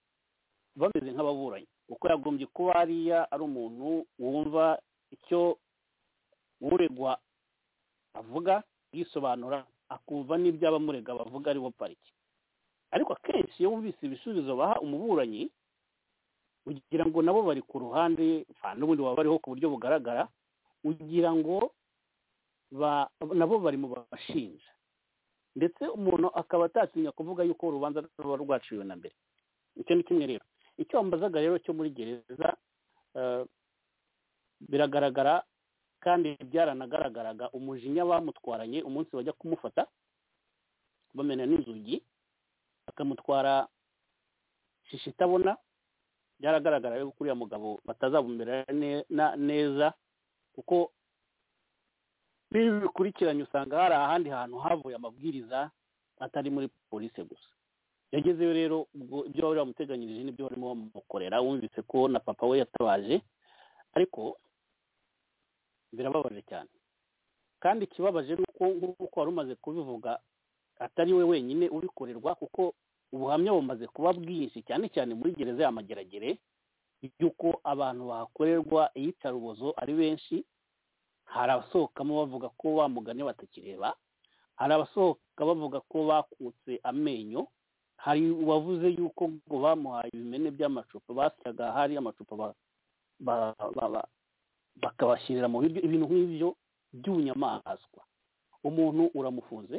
bameze nk'ababuranyi kuko yagombye kuba hariya ari umuntu wumva icyo uregwa avuga yisobanura akumva n'ibyo abamurega bavuga aribo pariki ariko akenshi iyo wumvise ibisubizo baha umuburanyi ugira ngo nabo bari ku ruhande nta n'ubundi waba ariho ku buryo bugaragara ugira ngo ba- nabo bari mu bashinja ndetse umuntu akaba atatinya kuvuga yuko urubanza ruba rwaciwe na mbere icyo ni kimwe rero icyo wambazaga rero cyo muri gereza eh, biragaragara kandi byaranagaragaraga umujinya bamutwaranye umunsi bajya kumufata bamena n'inzugi bakamutwara shishi itabona byaragaragara rero ko uriya mugabo batazabumera ne- na- neza kuko n'ibi bikurikiranye usanga hari ahandi hantu havuye amabwiriza atari muri polisi gusa yagezeyo rero ubwo ibyo bari bamuteganyirije n'ibyo barimo bamukorera wumvise ko na papa we yatabaje ariko birababaje cyane kandi ikibabaje ni uko nk'uko wari umaze kubivuga atari we wenyine ubikorerwa kuko ubuhamya bumaze kuba bwinshi cyane cyane muri gereza ya mageragere y'uko abantu bahakorerwa iyicarubozo ari benshi hari abasohokamo bavuga ko wa mugani batakireba hari abasohoka bavuga ko bakutse amenyo hari uwavuze yuko ngo bamuhaye ibimene by'amacupa basyaga hari amacupa ba- ba- ba- ba- bakabashyirira mu biryo ibintu nk'ibyo by'ubunyamaswa umuntu uramufunze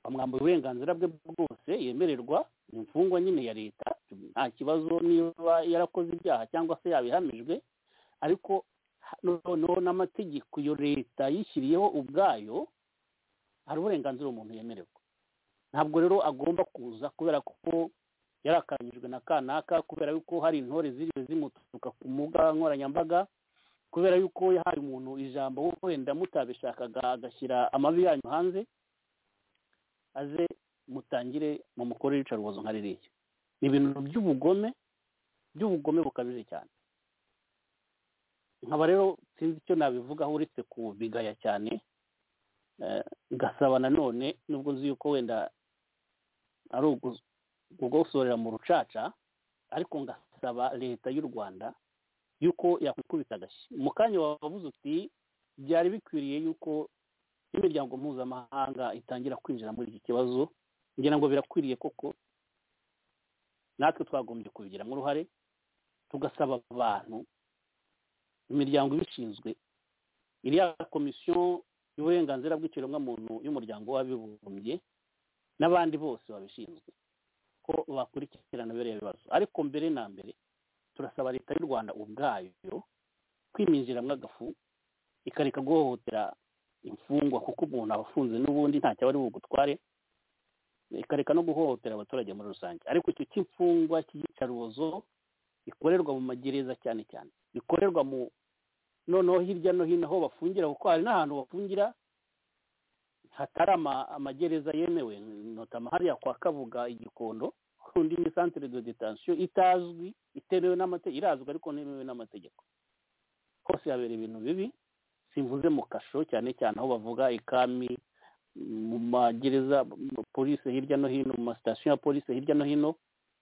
bamwambuye uburenganzira bwe bwose yemererwa ni imfungwa nyine ya leta nta kibazo niba yarakoze ibyaha cyangwa se yabihamijwe ariko ha- noneho n'amategeko iyo leta yishyiriyeho ubwayo hari uburenganzira umuntu yemererwa ntabwo rero agomba kuza kubera ko yarakaranyijwe na kanaka kubera yuko hari intore ziriwe zimutuka ku mbuga nkoranyambaga kubera yuko yahaye umuntu ijambo wenda mutabishakaga agashyira amabi yanyu hanze aze mutangire mu mukorere iyicarubozo nka ririya ni ibintu by'ubugome by'ubugome bukabije cyane nkaba rero sinzi icyo nabivugaho uretse kubigaya cyane eh, ngasaba nanone nubwo nzi yuko wenda ari ugu- kugosorera mu rucaca ariko ngasaba leta y'u rwanda yuko yakwikubita agashyi mu kanya wavuze uti byari bikwiriye yuko imiryango mpuzamahanga itangira kwinjira muri iki kibazo ngira ngo birakwiriye koko natwe twagombye kubigiramo uruhare tugasaba abantu imiryango ibishinzwe iriya komisiyo y'uburenganzira bw'ikiremwamuntu y'umuryango w'abibumbye n'abandi bose babishinzwe ko bakurikirana biriya bibazo ariko mbere na mbere turasaba leta y'u rwanda ubwayo kwiminjiramo agafu ikareka guhohotera imfungwa kuko umuntu aba afunze n'ubundi ntacyo aba ari bugutware ikareka no guhohotera abaturage muri rusange ariko icyo cy'imfungwa cy'iyicarubozo ikorerwa mu magereza cyane cyane bikorerwa mu noneho hirya no hino aho bafungira kuko hari n'ahantu bafungira hatari ama- amagereza yemewe notama hariya kwa kabuga i gikondo undi ni centre de detention itazwi itemewe n'amategeko irazwi ariko ntemewe n'amategeko hose habera ibintu bibi simvuze mu kasho cyane cyane aho bavuga ikami mu magereza mu polisi hirya no hino mu masitasiyo ya polisi hirya no hino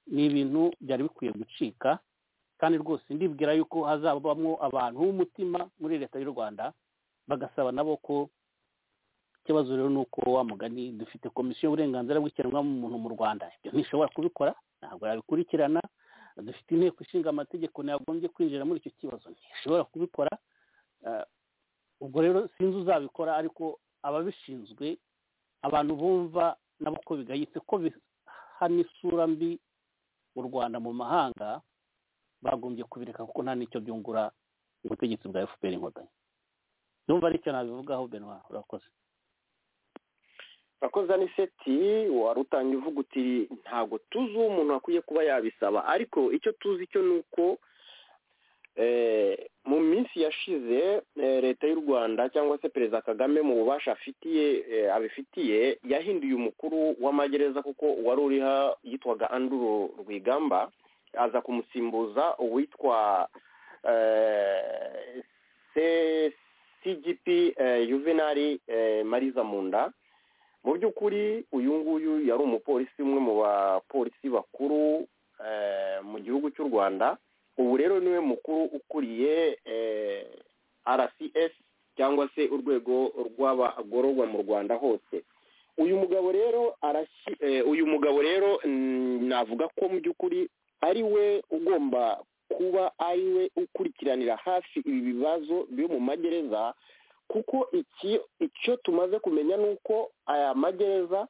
ni ibintu byari bikwiye gucika kandi rwose ndibwira yuko hazabamo abantu b'umutima muri leta y'u rwanda bagasaba nabo ko ikibazo rero ni uko wa mugani dufite komisiyo y'uburenganzira bw'ikiremwamuntu mu rwanda ibyo ntishobora kubikora ntabwo yabikurikirana dufite inteko ishinga amategeko ntiyagombye kwinjira muri icyo kibazo ntishobora kubikora Eh, ubwo rero sinzi uzabikora ariko ababishinzwe abantu bumva nabo ko bigayitse ko bihana isura mbi u rwanda mu mahanga bagombye kubireka kuko nta n'icyo byungura ubutegetsi bwa fpr inkotanyi ndumva aricyo nabivugaho benwa urakoze urakoze ni seti wari utangiye uvuga uti ntabwo tuzi uwo umuntu akwiye kuba yabisaba ariko icyo tuzi cyo ni uko mu minsi yashize leta y'u rwanda cyangwa se perezida kagame mu bubasha afitiye abifitiye yahinduye umukuru w'amagereza kuko wari uriho yitwaga anduru rwigamba aza kumusimbuza uwitwa cgp juvenali mariza munda mu by'ukuri uyu nguyu yari umupolisi umwe mu bapolisi bakuru mu gihugu cy'u rwanda ubu rero niwe mukuru ukuriye rcs cyangwa se urwego rw'abagororwa mu rwanda hose uyu mugabo rero uyu mugabo rero navuga ko mu by'ukuri ari we ugomba kuba ari we ukurikiranira hafi ibi bibazo byo mu magereza kuko iki icyo tumaze kumenya ni uko aya magereza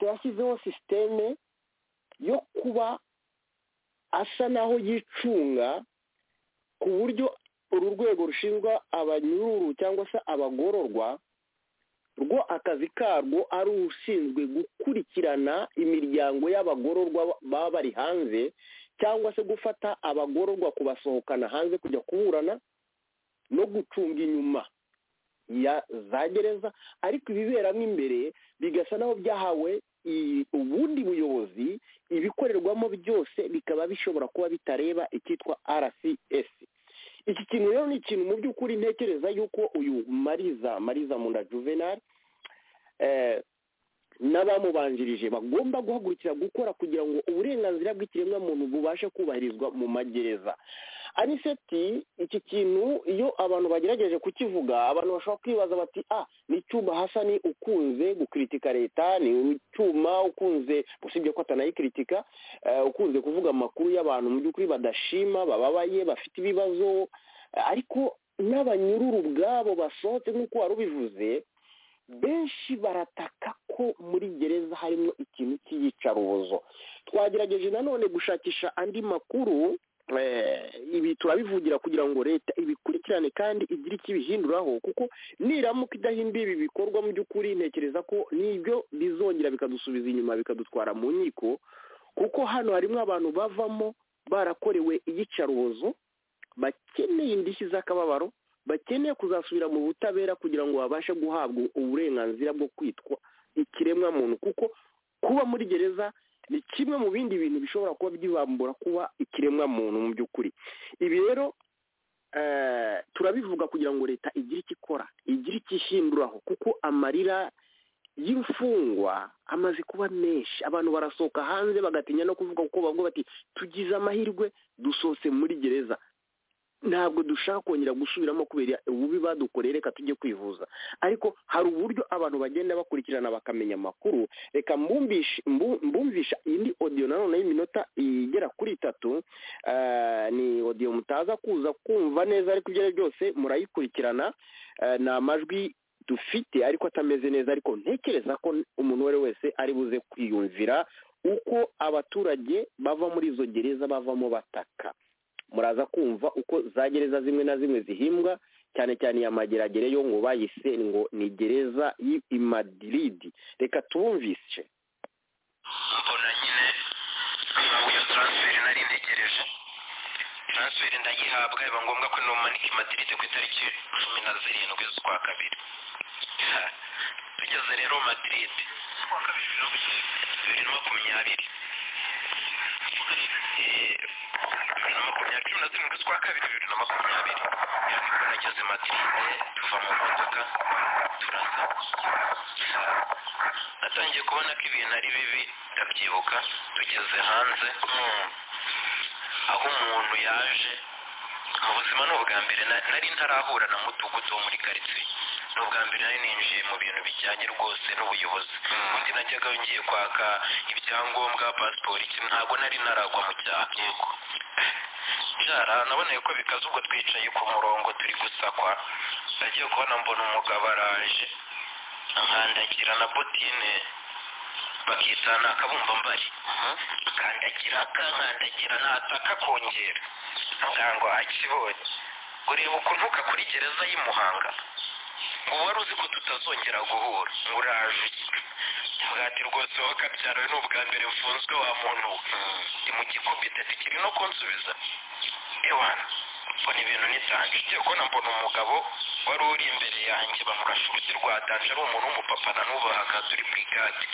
yashyizeho sisiteme yo kuba asa naho yicunga ku buryo uru rwego rushinzwe abanyururu cyangwa se abagororwa rwo akazi karwo ari ushinzwe gukurikirana imiryango y'abagororwa baba bari hanze cyangwa se gufata abagororwa kubasohokana hanze kujya kuburana no gucunga inyuma ya za gereza ariko ibiberamo imbere bigasa naho byahawe ubundi buyobozi ibikorerwamo byose bikaba bishobora kuba bitareba icyitwa rcs iki kintu rero ni ikintu mu by'ukuri ntekereza yuko uyu mariza mariza munda juvenal n'abamubanjirije bagomba guhagurukira gukora kugira ngo uburenganzira bw'ikiremwamuntu bubashe kubahirizwa mu magereza aniseti iki kintu iyo abantu bagerageje kukivuga abantu bashobora kwibaza bati a ni icyuma hasa ni ukunze gukiritika leta ni icyuma ukunze usibye ko atanayikiritika ukunze kuvuga amakuru y'abantu mu by'ukuri badashima bababaye bafite ibibazo ariko n'abanyururu ubwabo basohotse nk'uko wari ubivuze benshi barataka ko muri gereza harimo ikintu cy'iyicarubozo twagerageje nanone gushakisha andi makuru ibi turabivugira kugira ngo leta ibikurikirane kandi igire icyo ibihinduraho kuko niramuka idahinduye ibi bikorwa mu by'ukuri ntekereza ko nibyo bizongera bikadusubiza inyuma bikadutwara mu nkiko kuko hano harimo abantu bavamo barakorewe iyicarubozo bakeneye indishyi z'akababaro bakeneye kuzasubira mu butabera kugira ngo babashe guhabwa uburenganzira bwo kwitwa ikiremwamuntu kuko kuba muri gereza ni kimwe mu bindi bintu bishobora kuba byibambura kuba ikiremwamuntu mu by'ukuri ibi rero turabivuga kugira ngo leta igire icyo ikora igire icyo ihinduraho kuko amarira y'imfungwa amaze kuba menshi abantu barasohoka hanze bagatinya no kuvuga kuko bavuga bati tugize amahirwe dusohotse muri gereza ntabwo dushaka kongera gusubiramo kubera ububi badukoreye reka tujye kwivuza ariko hari uburyo abantu bagenda bakurikirana bakamenya amakuru reka mbumvisha indi odiyo nanone y'iminota igera kuri itatu ni odiyo mutaza kuza kumva neza ariko ibyo ari byo byose murayikurikirana ni amajwi dufite ariko atameze neza ariko ntekereza ko umuntu uwo ari we wese ari buze kwiyumvira uko abaturage bava muri izo gereza bavamo bataka muraza kumva uko za gereza zimwe na zimwe zihimbwa cyane cyane iya mageragere yo ngo bayise ngo ni gereza y'i madiridi reka tubumvise mbona nyine impamvu iyo taransiferi nari ntegereje taransiferi ndayihabwa biba ngombwa ko numanika i madiridi ku itariki cumi na zirindwi z'ukwa kabiri tugeze rero madiridi bibiri na makumyabiri bibiri na makumyabiri cumi na zirindwi z'ukwa kabiri bibiri na makumyabiri nageze madiride tuva mu modoka turaza natangiye kubona ko ibintu ari bibi ndabyibuka tugeze hanze aho umuntu yaje mu buzima ni ubwa mbere nari ntarahura na mudugudu wo muri karitsiye ni ubwa mbere nari ninjiye mu bintu bijyanye rwose n'ubuyobozi undi najyaga ngiye kwaka ibyangombwa pasiporo iki ntabwo nari naragwa mu cyaha nshara naboneye ko bikaze ubwo twicaye ku murongo turi gusakwa nagiye kubona mbona umugabo araje nkandagira na botine bakitana akabumba mbari kandagira kankandagira nataka kongera ngango akibonye ureba ukuntu uka kuri gereza y'i muhanga ubu wari uzi ko tutazongera guhura uraje mwati rwose wakabyara ni ubwa mbere mfunzwe wa muntu we ndi mu gikomite zikiri no kunsubiza ewana mbona ibintu nitange igiye kubona mbona umugabo wari uri imbere yanjye bamurasha urugi rwa danje ari umuntu w'umupapa na n'ubu ahagaze uri mu igare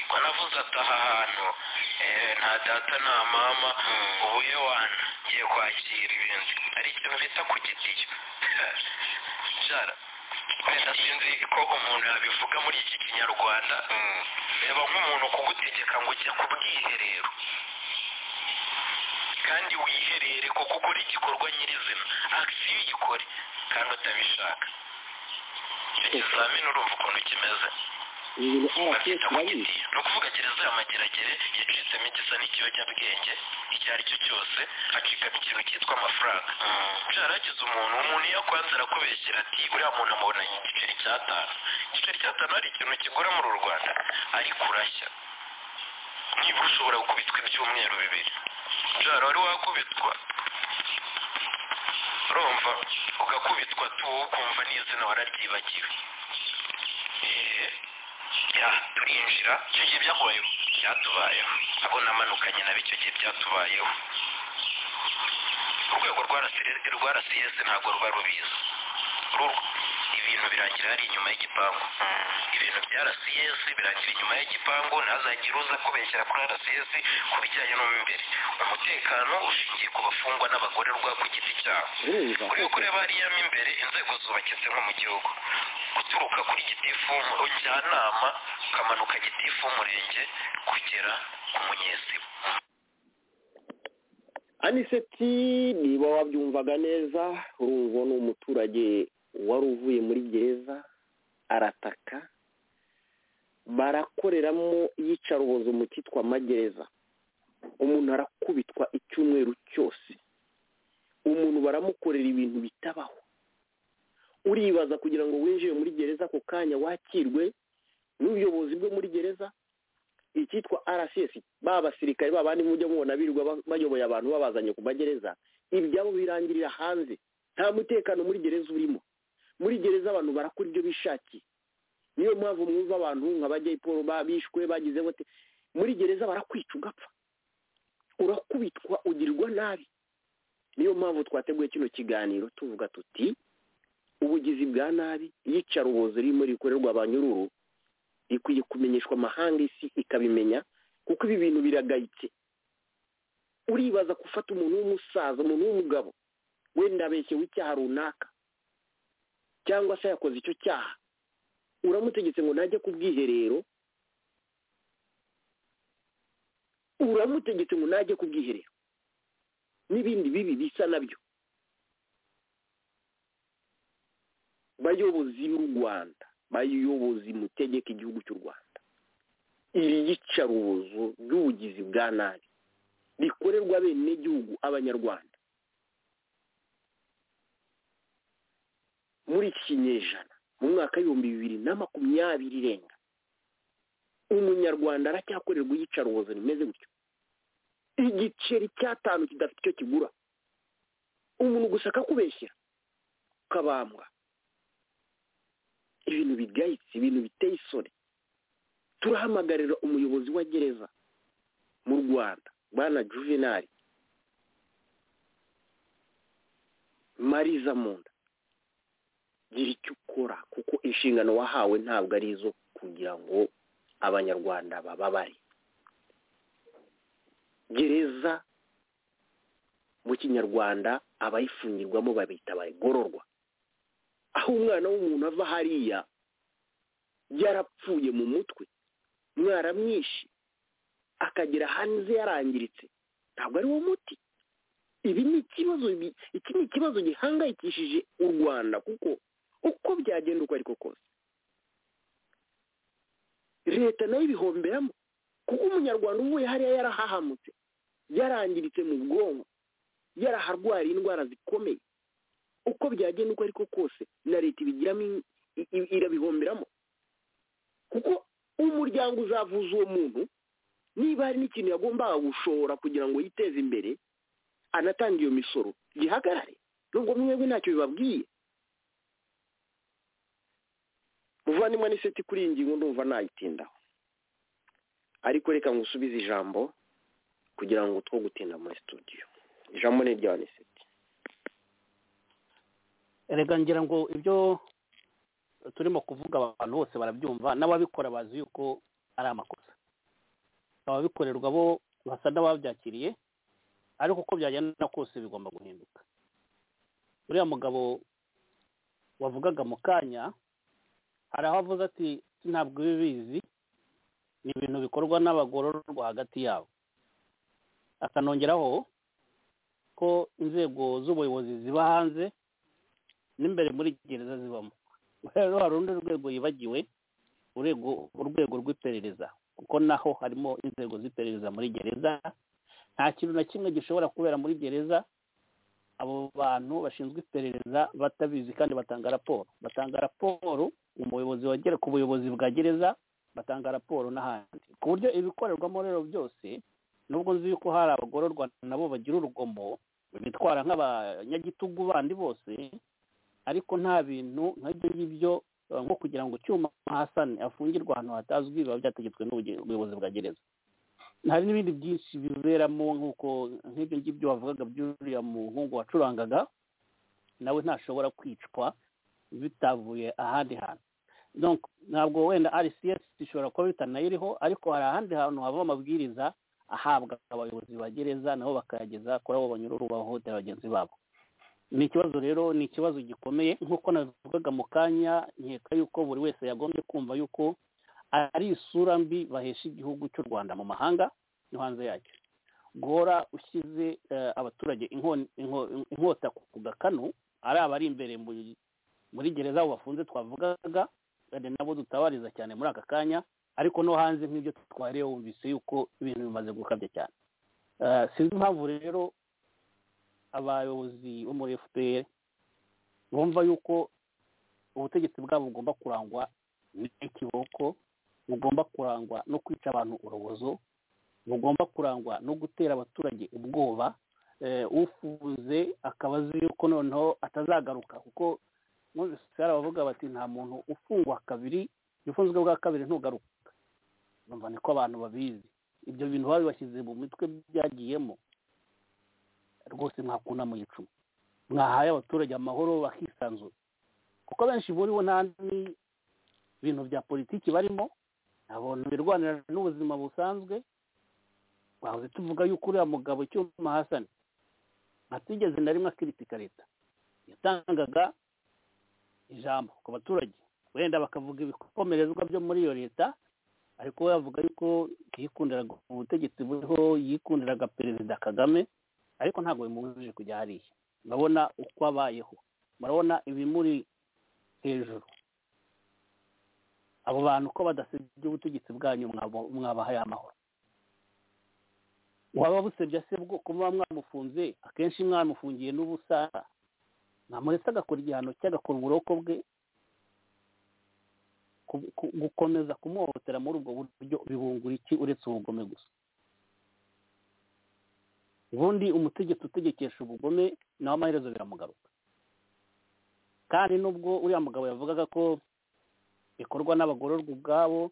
ngo navuze ataha ahantu nta data nta mama ubu ewana ngiye kwakira ibintu hari ikintu bita ku gitiyo jara wenda sinzi ko umuntu yabivuga muri iki kinyarwanda reba nk'umuntu kugutegeka ngo ujye ku bwiherero kandi wiherere kuko ukora igikorwa nyirizina akisiyo uyikore kandi utabishaka ikizamini urumva ukuntu kimeze ibintu babyita rcs kugiti urabizi ni ukuvuga gereza y'amageragere yacitsemo igisa n'ikiyobyabwenge icyo ari cyo cyose acikamo ikintu cyitwa amafaranga byaragize umuntu umuntu iyo akwanze arakubeshyira ati uriya muntu amubona igiceri cy'atanu igiceri cy'atanu hari ikintu kigura muri uru rwanda ariko urashya nibura ushobora gukubitwa ibyumweru bibiri byara wari wakubitwa urumva ugakubitwa tu wowe ukumva n'izina wararyibagiwe Eh, ya turinjira icyo gihe byakubayeho byatubayeho abo namanukanye nabi icyo gihe byatubayeho urwego rwa RCS rwa rcs ntabwo ruba rubizi Ru- ibintu birangira hari inyuma y'igipangu ibintu bya rcs birangira inyuma y'igipangu ntazagire uza kubeshyera kuri rcs ku bijyanye no mu imbere umutekano ushingiye ku bafungwa n'abagororwa ku giti cyabo urumva uri kureba hariya mo imbere inzego zubakitse nko mu gihugu guturuka kuri gitifu mu njyanama ukamanuka gitifu umurenge kugera ku munyesibo aniseti niba wabyumvaga neza urumva ni umuturage wari uvuye muri gereza arataka barakoreramo iyicarubozo mu cyitwa magereza umuntu arakubitwa icyumweru cyose umuntu baramukorera ibintu bitabaho uribaza kugira ngo winjire muri gereza ako kanya wakirwe n'ubuyobozi bwo muri gereza icyitwa rcs ba basirikare ba bandi mujya mubona birirwa ba- bayoboye abantu babazanye ku magereza ibyabo birangirira hanze nta mutekano muri gereza urimo muri gereza abantu barakora ibyo bishakiye niyo mpamvu mwumva abantu nka ba Jay Paul ba- bishwe bagize bote muri gereza barakwica ugapfa urakubitwa ugirirwa nabi niyo mpamvu twateguye kino kiganiro tuvuga tuti ubugizi bwa nabi iyicarubozo ririmo rikorerwa abanyururu rikwiye kumenyeshwa amahanga isi ikabimenya kuko ibi bintu biragayitse uribaza gufata umuntu w'umusaza umuntu w'umugabo wenda abeshyewe icyaha runaka cyangwa se yakoze icyo cyaha uramutegetse ngo najye ku bwiherero uramutegetse ngo najye ku bwiherero n'ibindi bibi bisa nabyo bayobozi b'u rwanda bayobozi mutegeka igihugu cy'u rwanda iri yicarubozo ry'ubugizi bwa nabi rikorerwa abenegihugu abanyarwanda muri kinyejana mu mwaka w'ibihumbi bibiri na makumyabiri irenga umunyarwanda aracyakorerwa iyicarubozo rimeze gutyo igiceri cy'atanu kidafite icyo kigura umuntu gusa akakubeshyera ukabambwa ibintu bigayitse ibintu biteye isoni turahamagarira umuyobozi wa gereza mu rwanda bwana juvenali mariza munda gira icyo ukora kuko inshingano wahawe ntabwo ari izo kugira ngo abanyarwanda bababare gereza mu kinyarwanda abayifungirwamo babita abagororwa aho umwana w'umuntu ava hariya yarapfuye mu mutwe mwaramwishe akagera hanze yarangiritse ntabwo ari wo muti ibi ni ikibazo bi- iki ni ikibazo gihangayikishije u rwanda kuko uko byagenda uko ariko kose leta nayo ibihomberamo kuko umunyarwanda uvuye hariya yarahahamutse yarangiritse mu bwonko yaraharwariye indwara zikomeye uko byagenda uko ariko kose na leta ibigiramo in- i- i- irabihomberamo kuko umuryango uzavuza uwo muntu niba hari n'ikintu yagombaga gushora kugira ngo yiteze imbere anatange iyo misoro gihagarare nubwo mwebwe ntacyo bibabwiye muvandimwe n'iseti kuri iyi ngingo ndumva nayitindaho ariko reka ngusubize ijambo kugira ngo two gutinda muri studio ijambo ni irya niseti erega ngira ngo ibyo turimo kuvuga abantu bose barabyumva n'ababikora bazi yuko ari amakosa ababikorerwa bo basa n'ababyakiriye ariko uko byagenda kose bigomba guhinduka uriya mugabo wavugaga mu kanya hari aho avuze ati ntabwo bizi ni ibintu bikorwa n'abagororwa hagati yabo akanongeraho ko inzego z'ubuyobozi ziba hanze n'imbere muri gereza zibamo rero hari urundi rwego yibagiwe urwego rw'iperereza kuko naho harimo inzego z'iperereza muri gereza nta kintu na kimwe gishobora kubera muri gereza abo bantu bashinzwe iperereza batabizi kandi batanga raporo batanga raporo umuyobozi wagera ku buyobozi bwa gereza batanga raporo n'ahandi ku buryo ibikorerwamo rero byose nubwo nzi yuko hari abagororwa nabo bagira urugomo bitwara nk'abanyagitugu bandi bose ariko nta bintu nk'ibyo ngibyo nko kugira ngo icyuma hasane afungirwe ahantu hatazwi biba byategetswe n'ubuyobozi bwa gereza hari n'ibindi byinshi biberamo nk'uko nk'ibyo ngibyo bavugaga byuriya muhungu wacurangaga nawe ntashobora kwicwa bitavuye ahandi hantu ntabwo wenda rcs ishobora kuba bitanayiriho ariko hari ahandi hantu haba amabwiriza ahabwa abayobozi ba gereza nabo bakayageza kuri abo banyururu bahohotera bagenzi babo ni ikibazo rero ni ikibazo gikomeye nk'uko nabivugaga mu kanya nkeka yuko buri wese yagombye kumva yuko ari isura mbi bahesha igihugu cy'u rwanda mu mahanga no hanze yacyo guhora ushyize abaturage inkota ku gakanu ari abari imbere muri gereza aho bafunze twavugaga nabo dutabariza cyane muri aka kanya ariko no hanze nk'ibyo twareba wumvise yuko ibintu bimaze gukabya cyane sinzi impamvu rero abayobozi bo muri fpr bumva yuko ubutegetsi bwabo bugomba kurangwa n'ikiboko bugomba kurangwa no kwica abantu urubozo bugomba kurangwa no gutera abaturage ubwoba ufuze akaba azi yuko noneho atazagaruka kuko hari abavuga bati nta muntu ufungwa kabiri ufunzwe bwa kabiri ntugaruka bumva niko abantu babizi ibyo bintu baba bibashyize mu mitwe byagiyemo rwose mwakunda mu gicuma mwahaye abaturage amahoro bakisanzura kuko benshi muri bo nta bintu bya politiki barimo abantu birwanira n'ubuzima busanzwe twahoze tuvuga yuko uriya mugabo icyuma hasane atigeze na rimwe akiritika leta yatangaga ijambo ku baturage wenda bakavuga ibikomerezwa byo muri iyo leta ariko we yavuga yuko yikundiraga ubutegetsi buriho yikundiraga perezida kagame ariko ntabwo bimubujije kujya hariya murabona uko abayeho murabona ibimuri hejuru abo bantu ko badasebye ubutegetsi bwanyu mwabahaye amahoro waba busebye se bwo kuba mwamufunze akenshi mwamufungiye n'ubusa mwamuretse agakora igihano cye agakora uburoko bwe gukomeza kumuhohotera muri ubwo buryo bibungura iki uretse ubugome gusa ubundi umutegetsi utegekesha ubugome nawe amaherezo biramugaruka kandi nubwo uriya mugabo yavugaga ko bikorwa n'abagororwa ubwabo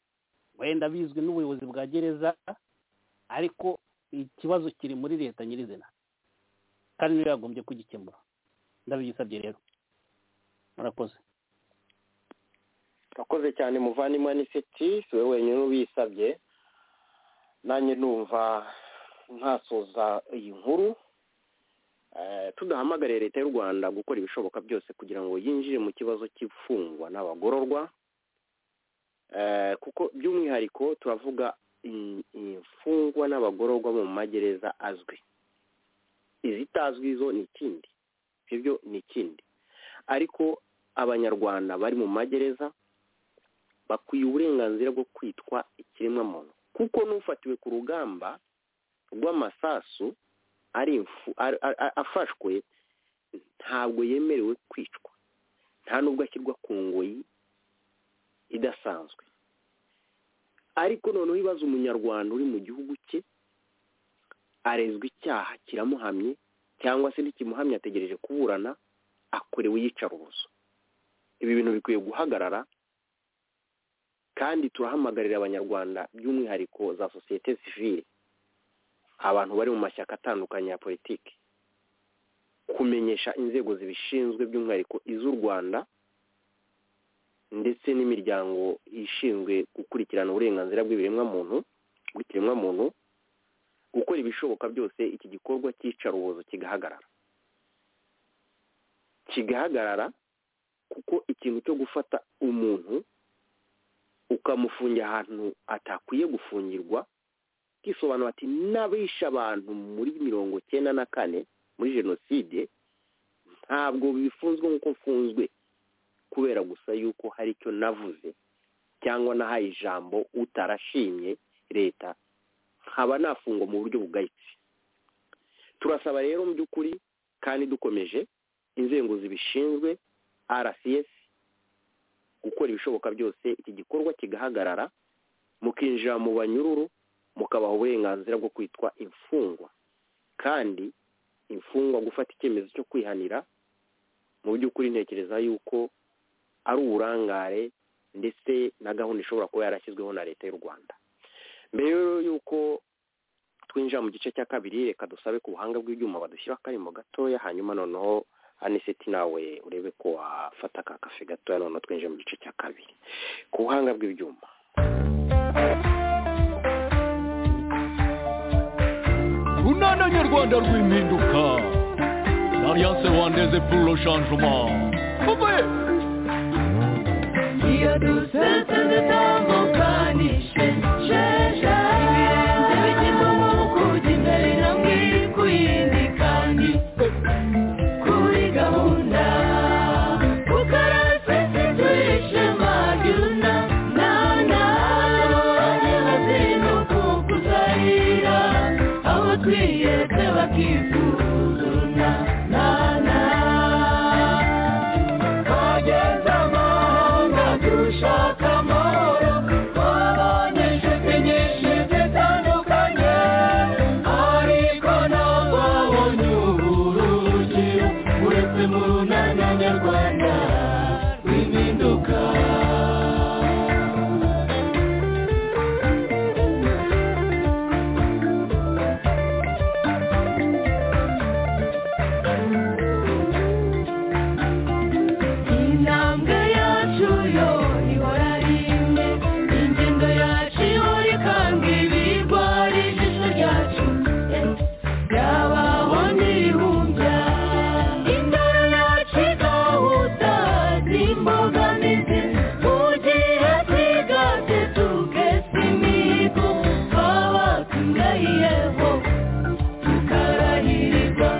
wenda bizwi n'ubuyobozi bwa gereza ariko ikibazo kiri muri leta nyirizina kandi niyo yagombye kugikemura ndabigisabye rero murakoze urakoze cyane muvandimwe n'iseti si wowe wenyine ubisabye nanjye numva ntasoza iyi nkuru tudahamagariye leta y'u rwanda gukora ibishoboka byose kugira ngo yinjire mu kibazo cy'imfungwa n'abagororwa kuko by'umwihariko turavuga imfungwa n'abagororwa mu magereza azwi izitazwi zo ni ikindi ibyo ni ikindi ariko abanyarwanda bari mu magereza bakwiye uburenganzira bwo kwitwa ikiremwamuntu kuko n'ufatiwe ku rugamba rw'amasasu afashwe ntabwo yemerewe kwicwa nta nubwo ashyirwa ku ngoyi idasanzwe ariko noneho ibaza umunyarwanda uri mu gihugu cye arezwa icyaha kiramuhamye cyangwa se ntikimuhamye ategereje kuburana akorewe iyicarubozo ibi bintu bikwiye guhagarara kandi turahamagarira abanyarwanda by'umwihariko za sosiyete sivile abantu bari mu mashyaka atandukanye ya politiki kumenyesha inzego zibishinzwe by'umwihariko iz'u rwanda ndetse n'imiryango ishinzwe gukurikirana uburenganzira bw'ibiremwamuntu bw'ikiremwamuntu gukora ibishoboka byose iki gikorwa cy'icarubozo kigahagarara kigahagarara kuko ikintu cyo gufata umuntu ukamufungira ahantu atakwiye gufungirwa kisobanura ati n'abishe abantu muri mirongo cyenda na kane muri jenoside ntabwo bifunzwe nk'uko mfunzwe kubera gusa yuko hari icyo navuze cyangwa nahaye ijambo utarashimye leta nkaba nafungwa mu buryo bugayitse turasaba rero mu by'ukuri kandi dukomeje inzego zibishinzwe rcs gukora ibishoboka byose iki gikorwa kigahagarara mukinjira mu banyururu mukabaha uburenganzira bwo kwitwa imfungwa kandi imfungwa gufata icyemezo cyo kwihanira mu by'ukuri ntekereza yuko ari uburangare ndetse na gahunda ishobora kuba yarashyizweho na leta y'u rwanda mbere y'uko twinjira mu gice cya kabiri reka dusabe ku buhanga bw'ibyuma badushyira akarimo gatoya hanyuma noneho aniseti nawe urebe ko wafata aka kafe gatoya noneho twinjira mu gice cya kabiri ku buhanga bw'ibyuma runana nyarwanda rw'impinduka alliance rwandaise pour le changement Bye-bye. iyo dusetse ndatamukanishe sheshe ibirenze bigize umwuka ujya imbere intambwe iri ku yindi kandi kuri gahunda ukarasese turishema ryuna nana abanye bazinuka kuzahira aho twiyetse bakizuzuna nana twageze amahanga dushaka amahoro twabonye inshuti nyinshi zitandukanye ariko ntababonye uburugiro uretse mu runana nyarwanda rw'impinduka intambwe yacu yo ihora ari imwe ingendo yacu ihora ikanga ibirwa ari ijisho ryacu yabaho n'ibihumbya indoro yacu igahuta n'imbogamizi mu gihe twigatse tugesa imihigo twaba tugahiyeho tukarahirirwa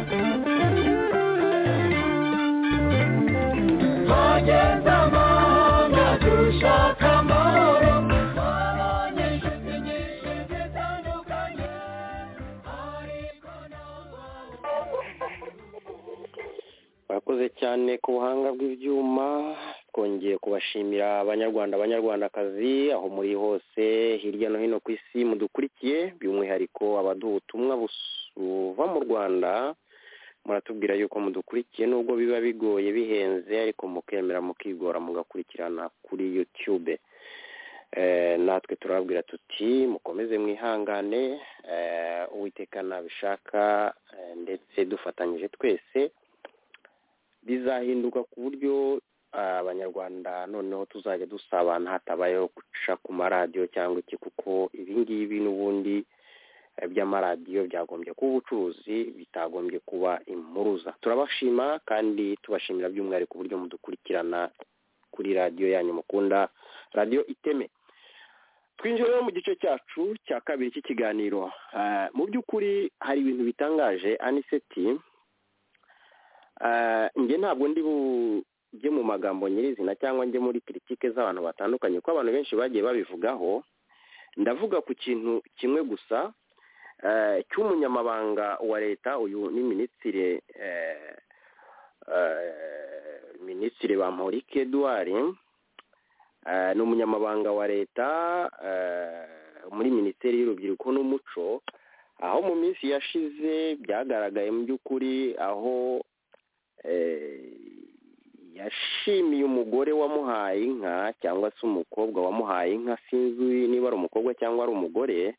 twageze amahanga dushaka amahoro twabonye inshuti nyinshi zitandukanye ariko ntabwo murakoze cyane ku buhanga bw'ibyuma twongeye kubashimira abanyarwanda abanyarwandakazi aho muri hose hirya no hino ku isi mudukurikiye by'umwihariko abaduha ubutumwa buva mu rwanda muratubwira yuko mudukurikiye nubwo biba bigoye bihenze ariko mukemera mukigora mugakurikirana kuri yutube Eh, natwe turababwira tuti mukomeze mwihangane eh, uwiteka nabishaka eh, ndetse dufatanyije twese bizahinduka ku buryo ah, abanyarwanda noneho tuzajya dusabana hatabayeho guca ku maradiyo cyangwa iki kuko ibi ngibi n'ubundi eh, by'amaradiyo byagombye kuba ubucuruzi bitagombye kuba impuruza turabashima kandi tubashimira by'umwihariko uburyo mudukurikirana kuri radiyo yanyu mukunda radiyo iteme twinjira rero mu gice cyacu cya kabiri cy'ikiganiro Eh, mu by'ukuri hari ibintu bitangaje aniseti Eh, njye ntabwo ndi bujye mu magambo nyirizina cyangwa njye muri kiritike z'abantu batandukanye kuko abantu benshi bagiye babivugaho ndavuga ku kintu kimwe gusa eh, cy'umunyamabanga wa leta uyu ni minisitiri eh, eh, minisitiri bamporike eduard eh, ni umunyamabanga wa leta eh, muri minisiteri y'urubyiruko n'umuco aho mu minsi yashize byagaragaye mu by'ukuri aho eh, yashimiye umugore wamuhaye inka cyangwa se umukobwa wamuhaye inka sinzi niba ari umukobwa cyangwa ari umugore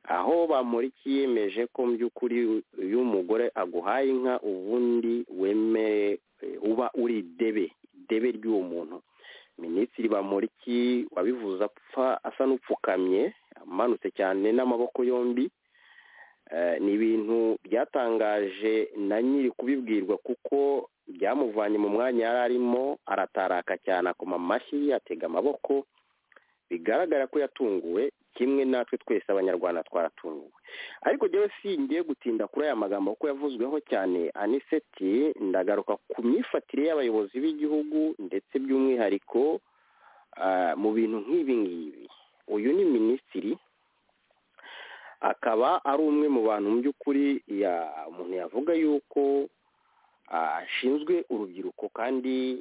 aho bamurikiye yemeje ko mu by'ukuri iyo umugore aguhaye inka ubundi wemere uba uri debe debe ry'uwo muntu minisitiri bamuriki wabivuze apfa asa n'upfukamye amanutse cyane n'amaboko yombi ni ibintu byatangaje na nyiri kubibwirwa kuko byamuvanye mu mwanya yari arimo arataraka cyane akoma amashyi atega amaboko bigaragara ko yatunguwe kimwe natwe twese abanyarwanda twaratunguwe ariko njyewe singiye gutinda kuri aya magambo kuko yavuzweho cyane aniseti ndagaruka ku myifatire y'abayobozi b'igihugu ndetse by'umwihariko mu bintu nk'ibi ngibi uyu ni minisitiri akaba ari umwe mu bantu mu by'ukuri umuntu yavuga yuko ashinzwe urubyiruko kandi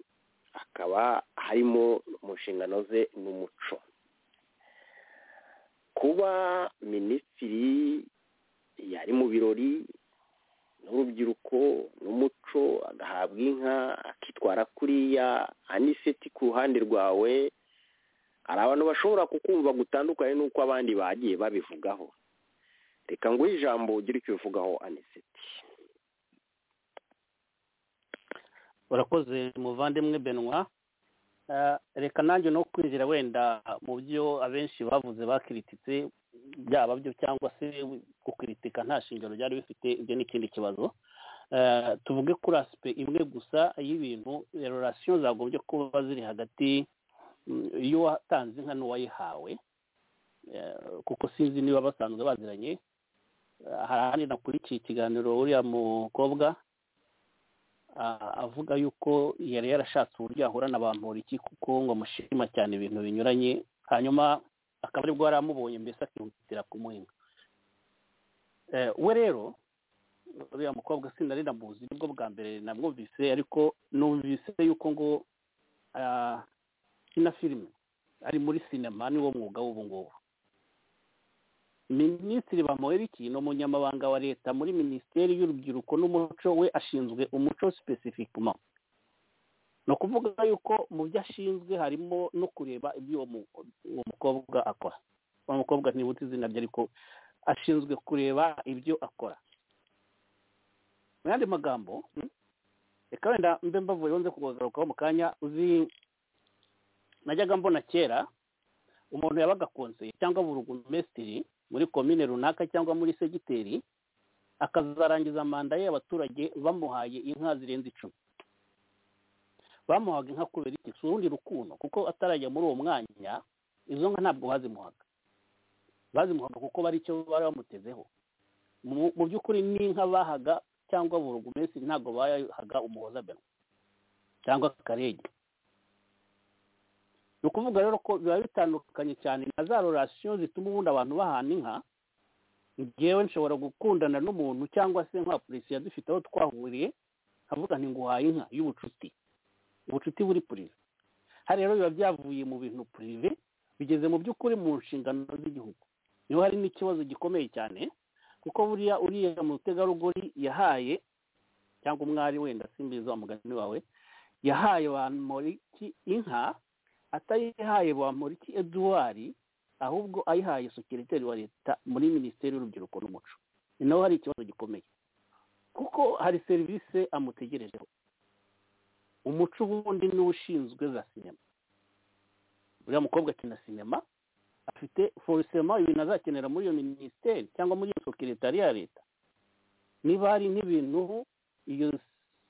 akaba harimo mu nshingano ze n'umuco kuba minisitiri yari mu birori n'urubyiruko n'umuco agahabwa inka akitwara kuriya aniseti ku ruhande rwawe hari abantu bashobora kukumva gutandukanye n'uko abandi bagiye babivugaho reka nguhe ijambo ugire icyo ubivugaho aniseti urakoze muvandimwe benwa reka nanjye no kwinjira wenda mu byo abenshi bavuze bakirititse byaba byo cyangwa se gukiritika nta shingiro byari bifite ibyo ni ikindi kibazo tuvuge kuri asipe imwe gusa y'ibintu rerorasiyo zagombye kuba ziri hagati y'uwatanze inka n'uwayihawe kuko sinzi niba basanzwe baziranye hari ahandi nakurikiye ikiganiro uriya mukobwa avuga yuko yari yarashatse uburyo yahura na bamporiki kuko ngo amushima cyane ibintu binyuranye hanyuma akaba aribwo yari amubonye mbese akihutira kumuhinga we rero uriya mukobwa sinari namuzi nibwo bwa mbere namwumvise ariko numvise yuko ngo kina filime ari muri sinema niwo mwuga w'ubu ngubu minisitiri bamuheriki ni umunyamabanga wa leta muri minisiteri y'urubyiruko n'umuco we ashinzwe umuco sipesifikuma ni ukuvuga yuko mu byo ashinzwe harimo no kureba ibyo uwo mukobwa akora uwo mukobwa ntibuti izina rye ariko ashinzwe kureba ibyo akora mu yandi magambo reka wenda mbe mbavuye wonze kugarukaho mu kanya uzi najyaga mbona kera umuntu yabaga konseye cyangwa burugumesitiri muri komine runaka cyangwa muri segiteri akazarangiza manda ye abaturage bamuhaye inka zirenze icumi bamuhaga inka kubera iki si urundi rukundo kuko atarajya muri uwo mwanya izo nka ntabwo bazimuhaga bazimuhaga kuko bari icyo bari bamutezeho mu by'ukuri n'inka bahaga cyangwa burugumesitiri ntabwo bayahaga umuhoza benwa cyangwa akarege ni ukuvuga rero ko biba bitandukanye cyane na za rorasiyo zituma ubundi abantu bahana inka ngewe nshobora gukundana n'umuntu cyangwa se nka polisi dufite aho twahuriye nkavuga nti nguhaye inka y'ubucuti ubucuti buri purive hari rero biba byavuye mu bintu purive bigeze mu by'ukuri mu nshingano z'igihugu niho hari n'ikibazo gikomeye cyane kuko buriya uriya mutegarugori yahaye cyangwa umwari wenda simbiza umugani wawe yahaye abantu muri inka atayihaye bamuriki eduard ahubwo ayihaye sekiriteri wa leta muri minisiteri y'urubyiruko n'umuco ni naho hari ikibazo gikomeye kuko hari serivisi amutegerejeho umuco ubundi niwe ushinzwe za sinema uriya mukobwa akina sinema afite forisema ibintu azakenera muri iyo minisiteri cyangwa muri iyo sekiritari ya leta niba hari n'ibintu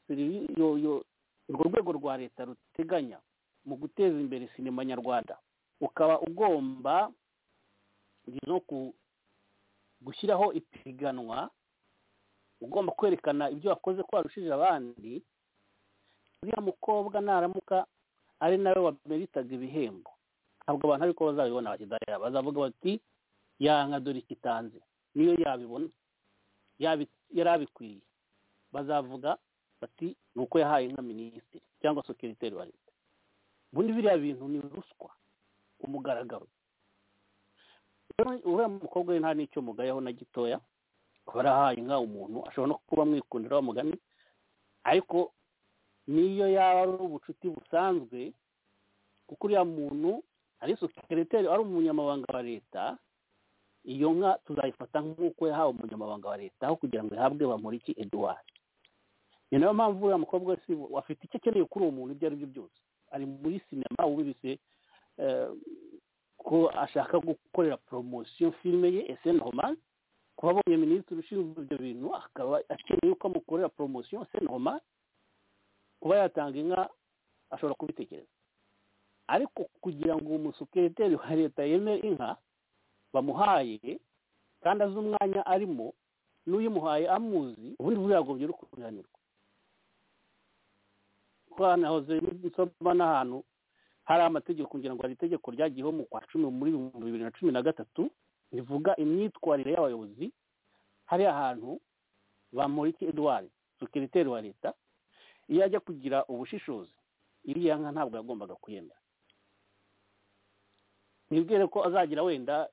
iyo urwo rwego rwa leta ruteganya mu guteza imbere sinema nyarwanda ukaba ugomba no gushyiraho ipiganwa ugomba kwerekana ibyo wakoze ko warushije abandi uriya mukobwa naramuka ari nawe wameritaga ibihembo ntabwo abantu ariko bazabibona bakidahera bazavuga bati yanka dore ikitanze niyo yabibona yari abikwiye bazavuga bati ni uko yahaye inka minisitiri cyangwa sekiriteri wa leta ubundi biriya bintu ni ruswa umugaragaro uriya mukobwa we nta n'icyo mugayeho na gitoya barahaye inka umuntu ashobora no kuba mwikundira wa mugani ariko n'iyo yaba ari ubucuti busanzwe kuko uriya muntu ari sekereteri ari umunyamabanga wa leta iyo nka tuzayifata nk'uko yahawe umunyamabanga wa leta aho kugira ngo ihabwe bamuriki eduwari ni nayo mpamvu uriya mukobwa wese afite icyo akeneye kuri uwo muntu ibyo ari byo byose ari muri sinema wubibise eh, ko ashaka gukorera poromosiyo filime ye eseni romani kuba abonye minisitiri ushinzwe ibyo bintu akaba akeneye ko amukorera poromosiyo eseni romani kuba yatanga inka ashobora kubitekereza ariko kugira ngo umusukereteri wa leta yemere inka bamuhaye kandi azi umwanya arimo n'uyimuhaye amuzi ubundi bwagombye no kubihanirwa twanahoze nsoma n'ahantu hari amategeko kugira ngo hari itegeko ryagiyeho mu kwa cumi muri bihumbi bibiri na cumi na gatatu rivuga imyitwarire y'abayobozi hari ahantu bamurika eduwari sekeriteri wa leta iyo ajya kugira ubushishozi iriya nka ntabwo yagombaga kuyemera nibwire ko azagira wenda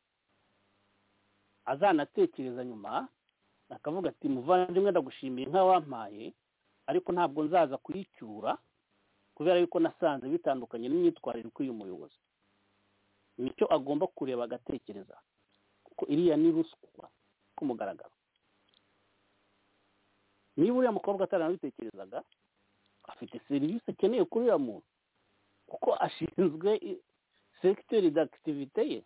azanatekereza nyuma akavuga ati muvandimwe ndagushimiye nka wampaye ariko ntabwo nzaza kuyicyura kubera yuko nasanze bitandukanye n'imyitwarire ikwiye umuyobozi nicyo agomba kureba agatekereza kuko iriya ni ruswa ku mugaragaro niba uriya mukobwa ataranabitekerezaga afite serivisi akeneye kuri uriya muntu kuko ashinzwe i- sekiteri d'akitivite ye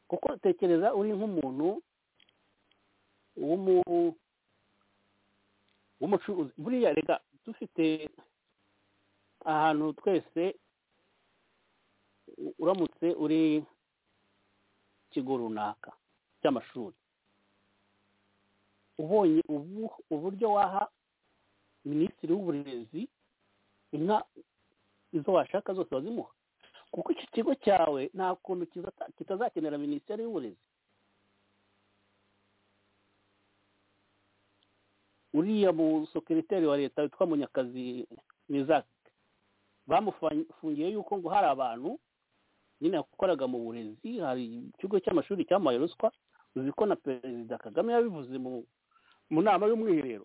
kuko tekereza uri nk'umuntu w'umu- w'umucuruzi buriya reka dufite ahantu twese u- uramutse uri ikigo runaka cy'amashuri ubonye ubu- uburyo waha minisitiri w'uburezi inka izo washaka zose wazimuha kuko iki kigo cyawe nta kuntu kizata- kitazakenera minisiteri y'uburezi uriya musekereteri wa leta witwa munyakazi mizaki bamufungiye yuko ngo hari abantu nyine yakoraga mu burezi hari ikigo cy'amashuri cyamuhaye ruswa uzi ko na perezida kagame yabivuze mu mu nama y'umwiherero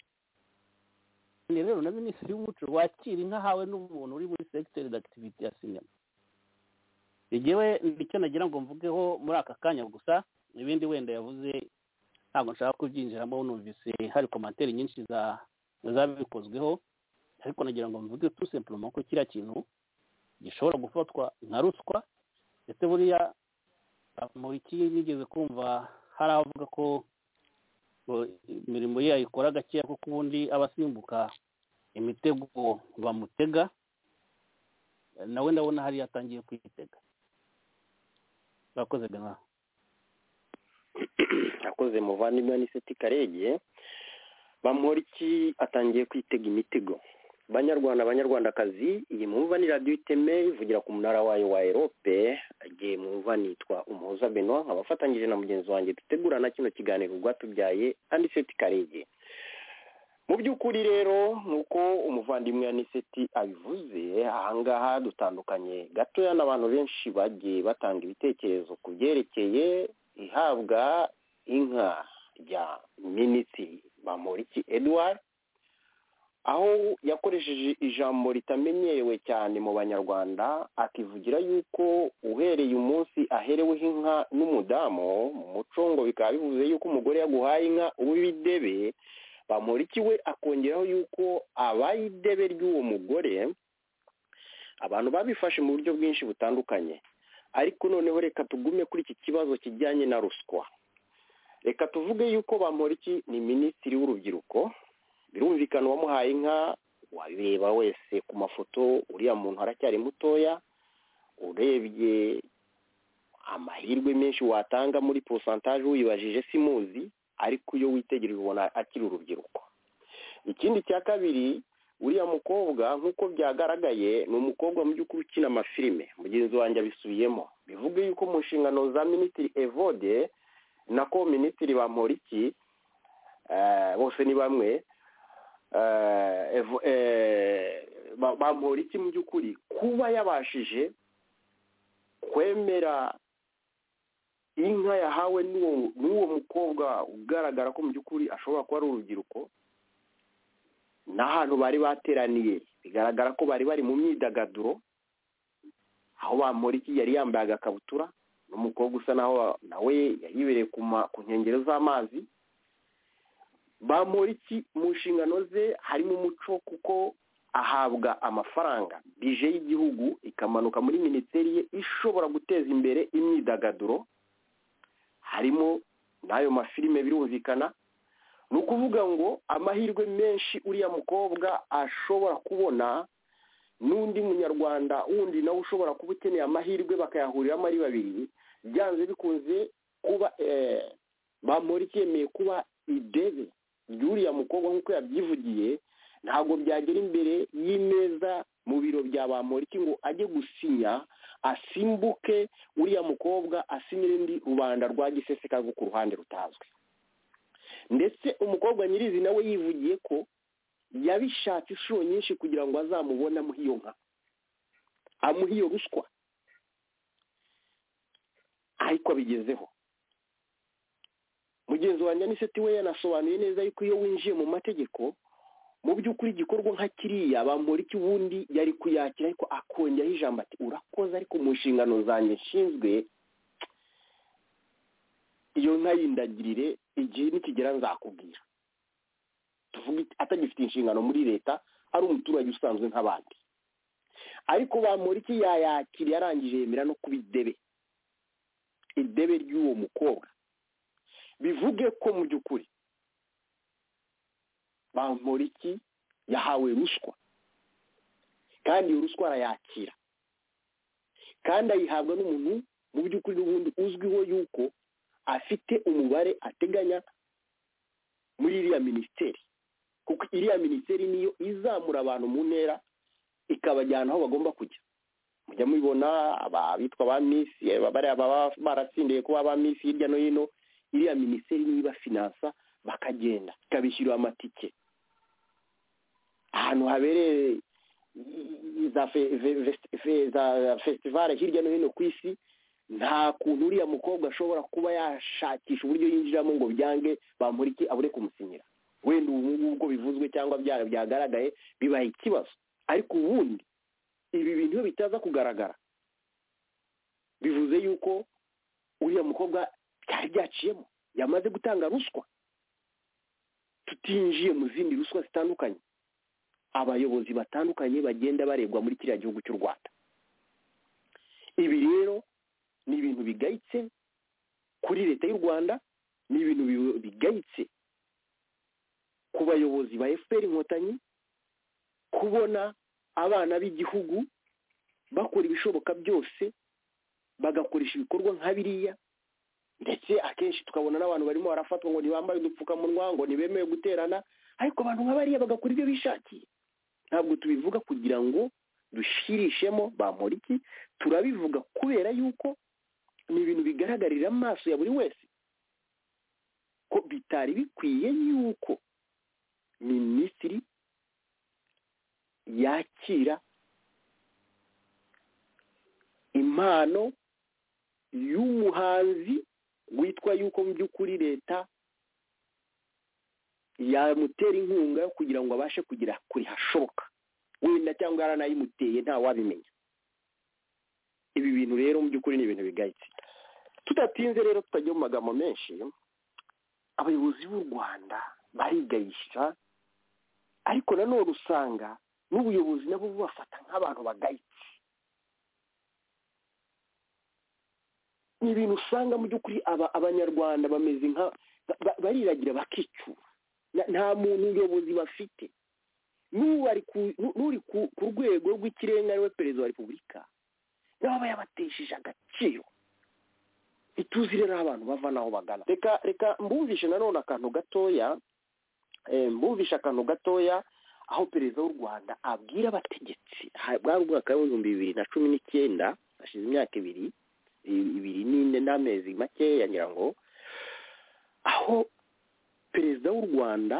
Ni rero na minisitiri w'umuco wakira inka hawe n'umuntu uri muri segiteri d'akitivite ya sinema igiwe nicyo nagira ngo mvugeho muri aka kanya gusa ibindi wenda yavuze ntabwo nshaka kubyinjiramo numvise hari komantere nyinshi za zabikozweho ariko nagira ngo mvuge tu simplement ko kiriya kintu gishobora gufatwa nka ruswa ndetse buriya iki nigeze kumva hari abavuga ko ngo imirimo ye yayikora gakeya kuko ubundi aba asimbuka imitego bamutega nawe ndabona hariya atangiye kwitega murakoze bernard akoze muvandimwe wa niseti karege bamporiki atangiye kwitega imitego banyarwanda banyarwandakazi iyi mwumva ni radiyo iteme ivugira ku munara wayo wa erope igihe mwumva nitwa umuhoza benoit abafatanyije na mugenzi wanjye dutegurana kino kiganiro rwatubyaye aniseti karege mu by'ukuri rero nk'uko umuvandimwe aniseti abivuze ahangaha dutandukanye gatoya n'abantu benshi bagiye batanga ibitekerezo ku byerekeye ihabwa inka rya minisitiri bamporiki edouard aho yakoresheje ijambo ritamenyerewe cyane mu banyarwanda akivugira yuko uhereye umunsi ahereweho inka n'umudamu mu muco ngo bikaba bivuze yuko umugore yaguhaye inka uba ibidebe bamuriki we akongeraho yuko abaye idebe ry'uwo mugore abantu babifashe mu buryo bwinshi butandukanye ariko noneho reka tugume kuri iki kibazo kijyanye na ruswa reka tuvuge yuko bamporiki ni minisitiri w'urubyiruko birumvikana uwamuhaye inka wabireba wese ku mafoto uriya muntu aracyari mutoya urebye amahirwe menshi watanga muri porosantaje wibajije simuzi ariko iyo witegereje ubona akiri urubyiruko ikindi cya kabiri uriya mukobwa nk'uko byagaragaye ni umukobwa mu by'ukuri ukina amafilime mugenzi wanjye abisubiyemo bivuga yuko mu nshingano za minisitiri evode nako minisitiri bamporiki eh, bose ni bamwe eh, Evo- eh, ba- bamporiki mu by'ukuri kuba yabashije kwemera inka yahawe n'uwo n'uwo mukobwa ugaragara ko mu by'ukuri ashobora kuba ari urubyiruko n'ahantu bari bateraniye bigaragara ko bari bari mu myidagaduro aho bamuriki yari yambaye agakabutura n'umukobwa usa naho nawe yayibereye ku ma- ku nkengero z'amazi bamuriki mu nshingano ze harimo umuco kuko ahabwa amafaranga bije y'igihugu ikamanuka muri minisiteri ye ishobora guteza imbere imyidagaduro harimo n'ayo mafilime birumvikana ni ukuvuga ngo amahirwe menshi uriya mukobwa ashobora kubona n'undi munyarwanda wundi nawe ushobora kuba ukeneye amahirwe bakayahuriramo ari babiri byanze bikunze kuba eh, bamuriki yemeye kuba idebe ry'uriya mukobwa nk'uko yabyivugiye ntabwo byagera imbere y'imeza mu biro bya bamuriki ngo ajye gusinya asimbuke uriya mukobwa asinyira indi rubanda rwa giseseka rwo ku ruhande rutazwi ndetse umukobwa nyirizina we yivugiye ko yabishatse inshuro nyinshi kugira ngo azamubone amuhe iyo nka amuhe iyo ruswa ariko abigezeho mugenzi wanjye aniseti we yanasobanuye neza yuko iyo winjiye mu mategeko mu by'ukuri igikorwa nka kiriya bamurika ubundi yari kuyakira ariko akongeraho ijambo ati urakoze ariko mu nshingano zanjye nshinzwe iyo nka yindagirire igihe nikigera nzakubwira tuvuge atagifite inshingano muri leta ari umuturage usanzwe nk'abandi ariko bamuriki yayakiriye arangije yemera no kuba idebe idebe ry'uwo mukobwa bivuge ko mu by'ukuri bamporiki yahawe ruswa kandi iyo ruswa arayakira kandi ayihabwa n'umuntu mu by'ukuri n'ubundi uzwiho yuko afite umubare ateganya muri iriya minisiteri kuko iriya minisiteri niyo izamura abantu mu ntera ikabajyana aho bagomba kujya mujya mubibona abitwa ba misi eh, bariya baba baratsindiye kuba ba misi hirya no hino iriya minisiteri niyo ibafinansa bakagenda ikabishyurira amatike ahantu habereye za fe- ve- vest- fe- za festivale hirya no hino ku isi nta kuntu uriya mukobwa ashobora kuba yashakisha uburyo yinjiramo ngo byange bamurike abure kumusinyira wenda ubu ngubu ubwo bivuzwe cyangwa bya- byagaragaye bibaye ikibazo ariko ubundi ibi bintu iyo bitaza kugaragara bivuze yuko uriya mukobwa byari byaciyemo yamaze gutanga ruswa tutinjiye mu zindi ruswa zitandukanye abayobozi batandukanye bagenda barebwa muri kiriya gihugu cy'u rwanda ibi rero ni ibintu bigayitse kuri leta y'u rwanda ni ibintu bi- bigayitse ku bayobozi ba efuperi inkotanyi kubona abana b'igihugu bakora ibishoboka byose bagakoresha ibikorwa nka biriya ndetse akenshi tukabona n'abantu barimo barafatwa ngo ntibambaye udupfukamunwa ngo ntibemewe guterana ariko abantu nka bariya bagakora ibyo bishakiye ntabwo tubivuga kugira ngo dushirishemo bamporiki turabivuga kubera yuko ni ibintu bigaragarira amaso ya buri wese ko bitari bikwiye yuko minisitiri yakira impano y'umuhanzi witwa yuko mu by'ukuri leta yamutera inkunga yo kugira ngo abashe kugera kuri hashoboka wenda cyangwa yaranayimuteye ntawabimenya ibi bintu rero mu by'ukuri ni ibintu bigayitse tudatinze rero tutagiye mu magambo menshi abayobozi b'u rwanda barigayisha ariko nanone usanga n'ubuyobozi nabo bubafata nk'abantu bagayitse ni ibintu usanga mu by'ukuri aba- abanyarwanda bameze nka ba- ba- bariragira bakicyura Na- nta muntu ubuyobozi bafite n'ubu ari ku- n'u- n'uri ku ku rwego rw'ikirenga ariwe perezida wa repubulika naba yabatesheje agaciro ituzi rero aho abantu bava n'aho bagana reka reka mbumvishe nanone akantu gatoya eh, mbumvishe akantu gatoya aho perezida w'u rwanda abwira abategetsi ha- bwari umwaka w'ibihumbi bibiri na cumi n'icyenda hashize imyaka ibiri i- ibiri n'ine n'amezi makeya ngira ngo aho perezida w'u rwanda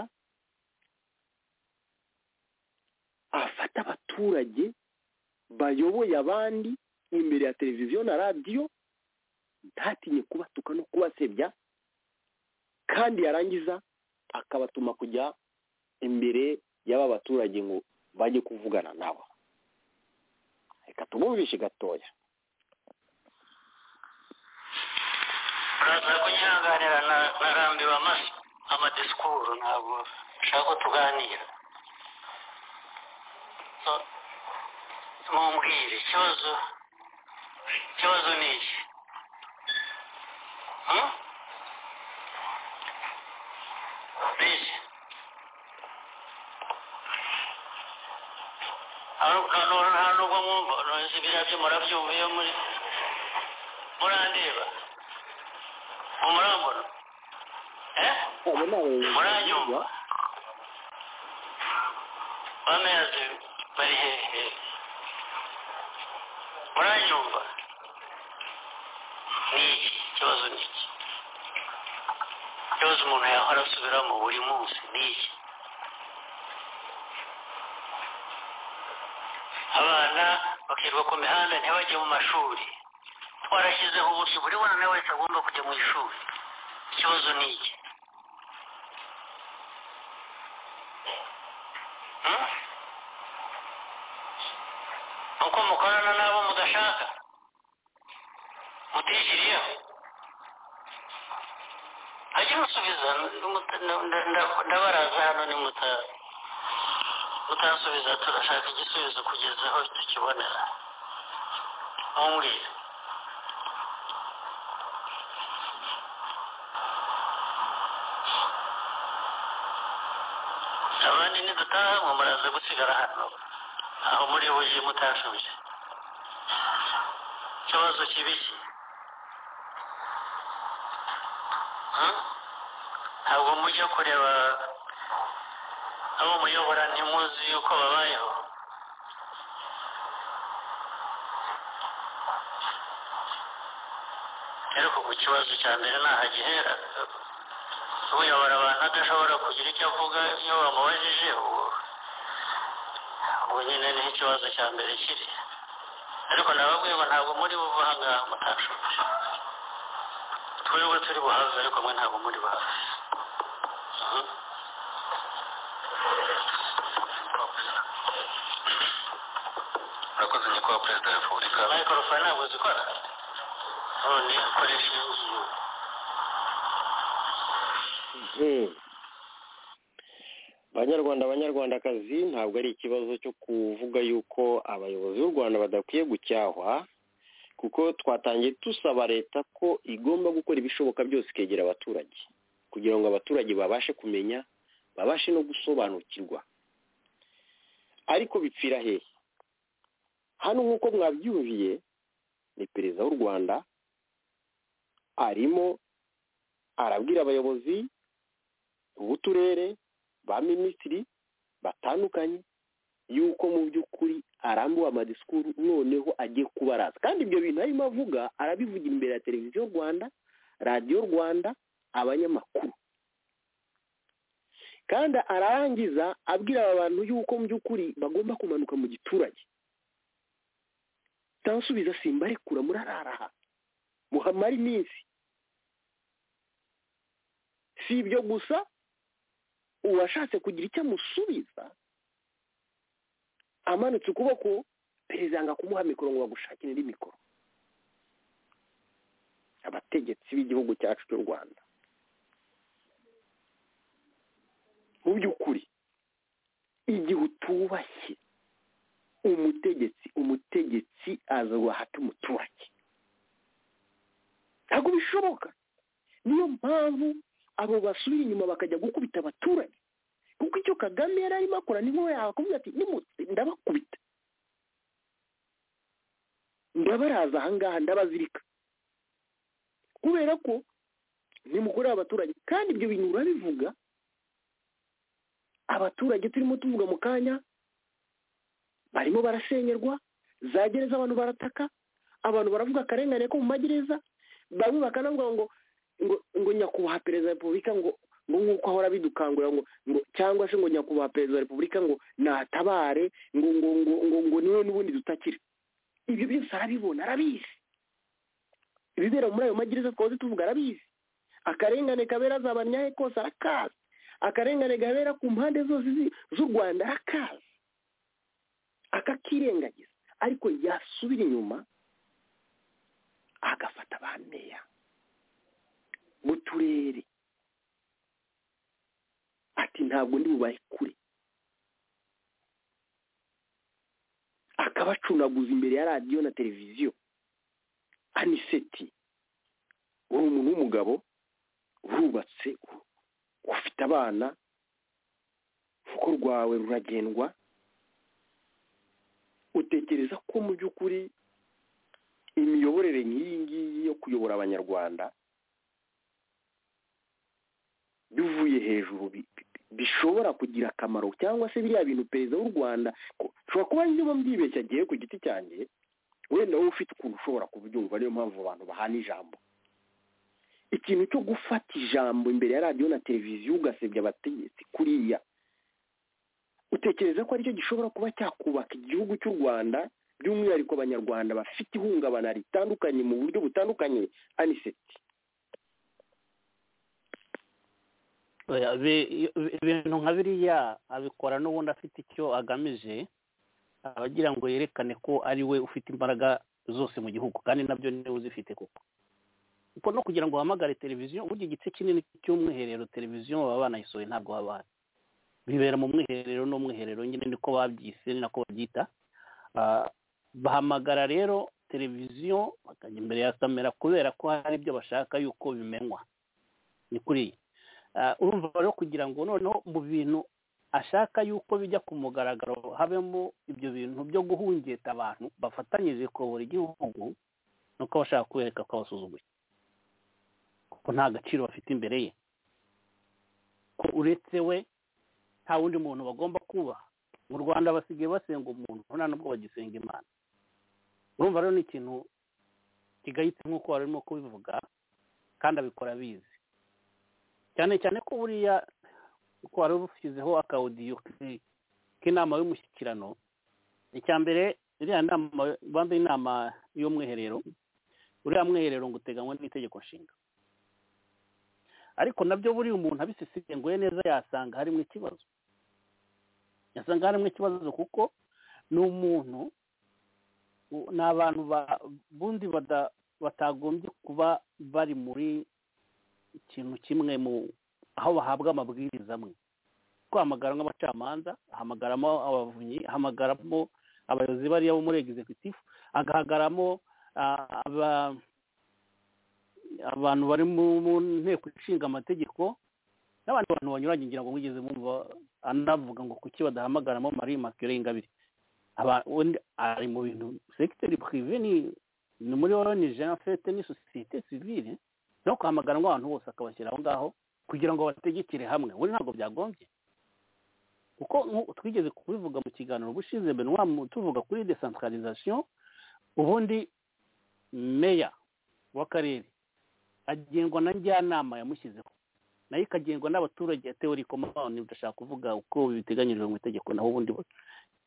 afata abaturage bayoboye abandi imbere ya televiziyo na radiyo ntatinye kubatuka no kubasebya kandi yarangiza akabatuma kujya imbere y'aba baturage ngo bajye kuvugana nabo reka tubumvishe gatoya uraza kunyihanganira na na rambiwe amashyi amadisikuru ntabwo nshaka ko tuganira So, mumbwire ikibazo ikibazo ni iki Hmm? ni iki Hano- hano nta nubwo mwumva nonese biriya byo murabyumva iyo muri murandeba umurambona eh abo ni abayobozi muranyumva bameze bari hehe muranyumva ni iki ikibazo ni iki ikibazo umuntu yahora asubiramo buri munsi ni iki abana bakirwa ku mihanda ntibajye mu mashuri twarashyizeho uburyo buri mwana wese agomba kujya mu ishuri ikibazo ni iki Hmm? uko mukorana n'abo mudashaka mutishyiriyeho ajye musubiza muta- nda- nda- nda- ndabaraza hano ni muta- mutasubiza turashaka igisubizo kugeza aho tukibonera mumbwire abandi nidutaha mwe muraza gusigara hano aho muri buje mutashubije ikibazo kibi ki Hmm? ntabwo mujya kureba abo muyobora ntimuzi yuko babayeho ariko ku kibazo cya mbere ntahagihera uyobora abantu adashobora kugira icyo avuga iyo bamubajije ubu ubwo nyine niho ikibazo cya mbere kiri ariko nababwiye ngo ntabwo muri buva aha ngaha mutashoboje twebwe turi buhazi ariko mwe ntabwo muri buhazi Mhm. urakoze nyakubahwa perezida wa repubulika mayikorofone ntabwo zikora none koresha iyi ngiyi Hmm. banyarwanda abanyarwandakazi ntabwo ari ikibazo cyo kuvuga yuko abayobozi b'u rwanda badakwiye gucyahwa kuko twatangiye dusaba leta ko igomba gukora ibishoboka byose ikegera abaturage kugira ngo abaturage babashe kumenya babashe no gusobanukirwa ariko bipfira hehe hano nk'uko mwabyumviye ni perezida w'u rwanda arimo arabwira abayobozi b'uturere ba minisitiri batandukanye yuko mu by'ukuri arambuwe amadisikuru noneho agiye kubaraza kandi ibyo bintu arimo avuga arabivuga imbere ya televiziyo rwanda radiyo rwanda abanyamakuru kandi ararangiza abwira aba bantu yuko mu by'ukuri bagomba kumanuka mu giturage tansubiza simbarekura murararaha muhamara iminsi si ibyo gusa uwashatse kugira icyo amusubiza amanitse ukuboko perezida ngo akumuha mikoro ngo bagushakire indi mikoro abategetsi b'igihugu cyacu cy'u rwanda mu by'ukuri igihe utubashye umutegetsi umutegetsi aza guhata umuturage ntabwo bishoboka niyo mpamvu abo basubira inyuma bakajya gukubita abaturage kuko icyo kagame yari arimo akora ni nko yakubwira ati "Nimutse, ndabakubita ndabaraza ahangaha ndabazirika kubera ko nimukorera abaturage kandi ibyo bintu urabivuga abaturage turimo tuvuga mu kanya barimo barasenyerwa za gereza abantu barataka abantu baravuga akarengane ko mu magereza bamwe bakanavuga ngo ngo ngo nyakubahwa perezida wa repubulika ngo ngo nk'uko ahora bidukangurira ngo ngo cyangwa se ngo nyakubahwa perezida wa repubulika ngo natabare ngo ngo ngo ngo ngo niwe n'ubundi dutakira ibyo byose arabibona arabizi ibibera muri ayo magereza twahoze tuvuga arabizi akarengane kabera azabanyahe kose arakazi akarengane gabera ku mpande zose zi- z'u rwanda akaza akakirengagiza ariko yasubira inyuma agafata ba meya mu turere ati ntabwo ndi bubare kure akabacunaguza imbere ya radiyo na televiziyo aniseti uri umuntu w'umugabo urubatse u- ufite abana urugo rwawe ruragendwa utekereza ko mu by'ukuri imiyoborere nk'iyi ngiyi yo kuyobora abanyarwanda bivuye hejuru bi- bi- bishobora kugira akamaro cyangwa se biriya bintu perezida w'u rwanda ko- ushobora kuba ndimo mbyibeshya agiye ku giti cyanjye wenda wowe ufite ukuntu ushobora kubyumva niyo mpamvu abantu bahana ijambo ikintu cyo gufata ijambo imbere ya radiyo na televiziyo ugasebya abategetsi kuriya utekereza ko aricyo gishobora kuba cyakubaka igihugu cy'u rwanda by'umwihariko abanyarwanda bafite ihungabana ritandukanye mu buryo butandukanye aniseti Oya, bi- i- ibintu nka biriya abikora n'ubundi afite icyo agamije aba agira ngo yerekane ko ari we ufite imbaraga zose mu gihugu kandi nabyo niwe uzifite koko kuko no kugira ngo uhamagare televiziyo burya igice kinini cy'umwiherero televiziyo baba banayisohoye ntabwo haba hari bibera mu mwiherero n'umwiherero nyine niko babyise ni nako babyita Ah, bahamagara rero televiziyo bakajya imbere ya kamera kubera ko hari ibyo bashaka yuko bimenywa ni kuriya Ah, urumva rero kugira ngo noneho mu bintu ashaka yuko bijya ku mugaragaro habemo ibyo bintu byo guhungeta abantu bafatanyije kuyobora igihugu nuko aba ashaka kubereka ko abasuzuguye ko nta gaciro bafite imbere ye ko uretse we nta wundi muntu bagomba kubaha mu rwanda basigaye basenga umuntu nta nubwo bagisenga imana urumva rero ni ikintu kigayitse nk'uko wari urimo kubivuga kandi abikora abizi cyane cyane ko buriya uko wari ushyizeho akawudiyo k- k'inama y'umushyikirano icya mbere iriya nama banza inama y'umwiherero uriya mwiherero ngo uteganywa n'itegeko nshinga ariko nabyo buriya umuntu abisesenguye neza yasanga harimo ikibazo yasanga harimo ikibazo kuko ni umuntu u- ni abantu ba- bundi bada- batagombye kuba bari muri ikintu kimwe mu aho bahabwa amabwiriza amwe kwamagara nk'abacamanza ahamagaramo abavunyi ahamagaramo abayobozi bariya bo muri executive agahagaramo ah, aba- abantu bari mu mu nteko ishinga amategeko n'abandi bantu banyuranye ngira ngo mwigeze mwumva anavuga ngo kuki badahamagaramo marie makire ingabire Aba- undi ari mu bintu segiteri purive ni ni muri orange en fait ni sosiyete civile no kwamaganwa abantu bose akabashyira aho ngaho kugira ngo bategekere hamwe buri ntabwo byagombye kuko nku- twigeze kubivuga mu kiganiro ubushize benwa tuvuga kuri decentralisation ubundi meya w'akarere agengwa na njyanama yamushyizeho nayo ikagengwa n'abaturage yatewe rikomani udashaka kuvuga uko biteganyijwe mu itegeko naho ubundi bo-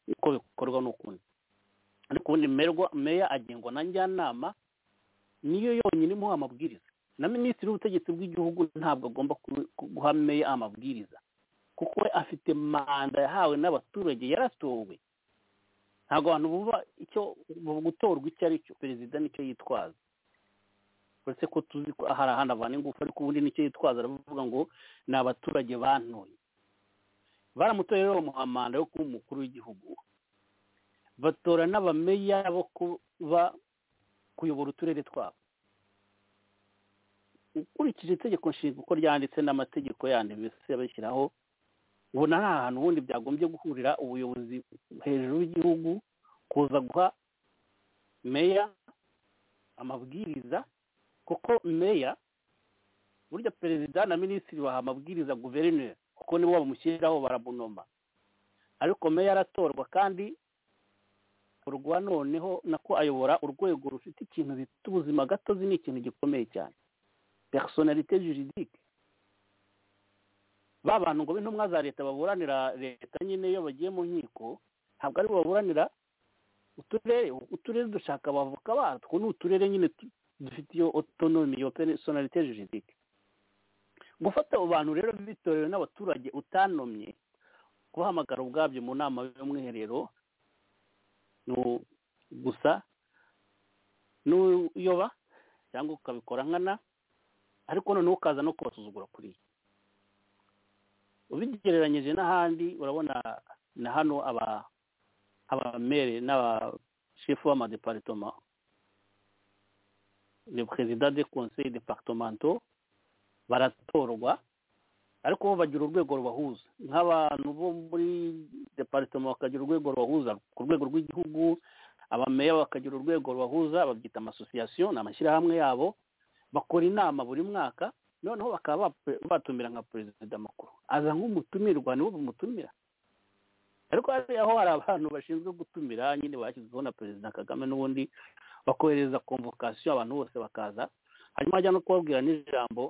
uko bikorwa n'ukundi ariko ubundi merwa- meya agengwa na njyanama niyo yonyine imuha amabwiriza na minisitiri w'ubutegetsi bw'igihugu ntabwo agomba ku- ku- guha meya amabwiriza kuko we afite manda yahawe n'abaturage yaratowe ntabwo abantu bumva icyo bu- gutorwa icyo ari cyo perezida nicyo yitwaza uretse ko tuzi ko hari ahandi avana ingufu ariko ubundi nicyo yitwaza aravuga ngo ni abaturage bantoye baramutoye rero bamuha manda yo kuba umukuru w'igihugu batora n'abameya bo kuba kuyobora uturere twabo ukurikije itegeko nshinga uko ryanditse n'amategeko yandi mbese yabashyiraho ubona ari ahantu ubundi byagombye guhurira ubuyobozi hejuru y'igihugu kuza guha meya amabwiriza kuko meya burya perezida na minisitiri baha amabwiriza guverineri kuko nibo bamushyiriraho baramunoma ariko meya aratorwa kandi urwa noneho nako ayobora urwego rufite ikintu bita ubuzima gatozi ni ikintu gikomeye cyane personalite juridique ba bantu ngo b'intumwa za leta baburanira leta nyine iyo bagiye mu nkiko ntabwo aribo baburanira uturere uturere dushaka abavoka batwo ni uturere nyine tu- dufite iyo otonomi iyo personalite juridique gufata abo bantu rero bitorewe n'abaturage utanomye kubahamagara ubwabyo mu nama y'umwiherero ni u- gusa n'uyoba cyangwa ukabikora nkana ariko noneho ukaza no kubasuzugura kuri iyi ubigereranyije n'ahandi urabona na hano aba abamere n'abashefu b'amadeparitoma le perezida de conseil departemental baratorwa ariko bo bagira urwego rubahuza nk'abantu bo muri departement bakagira urwego rubahuza ku rwego rw'igihugu abameya bakagira urwego rubahuza babyita amasosiyasiyo ni amashyirahamwe yabo bakora inama buri mwaka noneho bakaba bap- batumira nka perezida makuru aza nk'umutumirwa nibo bamutumira ariko hariya ho hari abantu bashinzwe gutumira nyine bashyizweho na perezida kagame n'ubundi bakohereza komvokasiyo abantu bose bakaza hanyuma hajya no kubabwira n'ijambo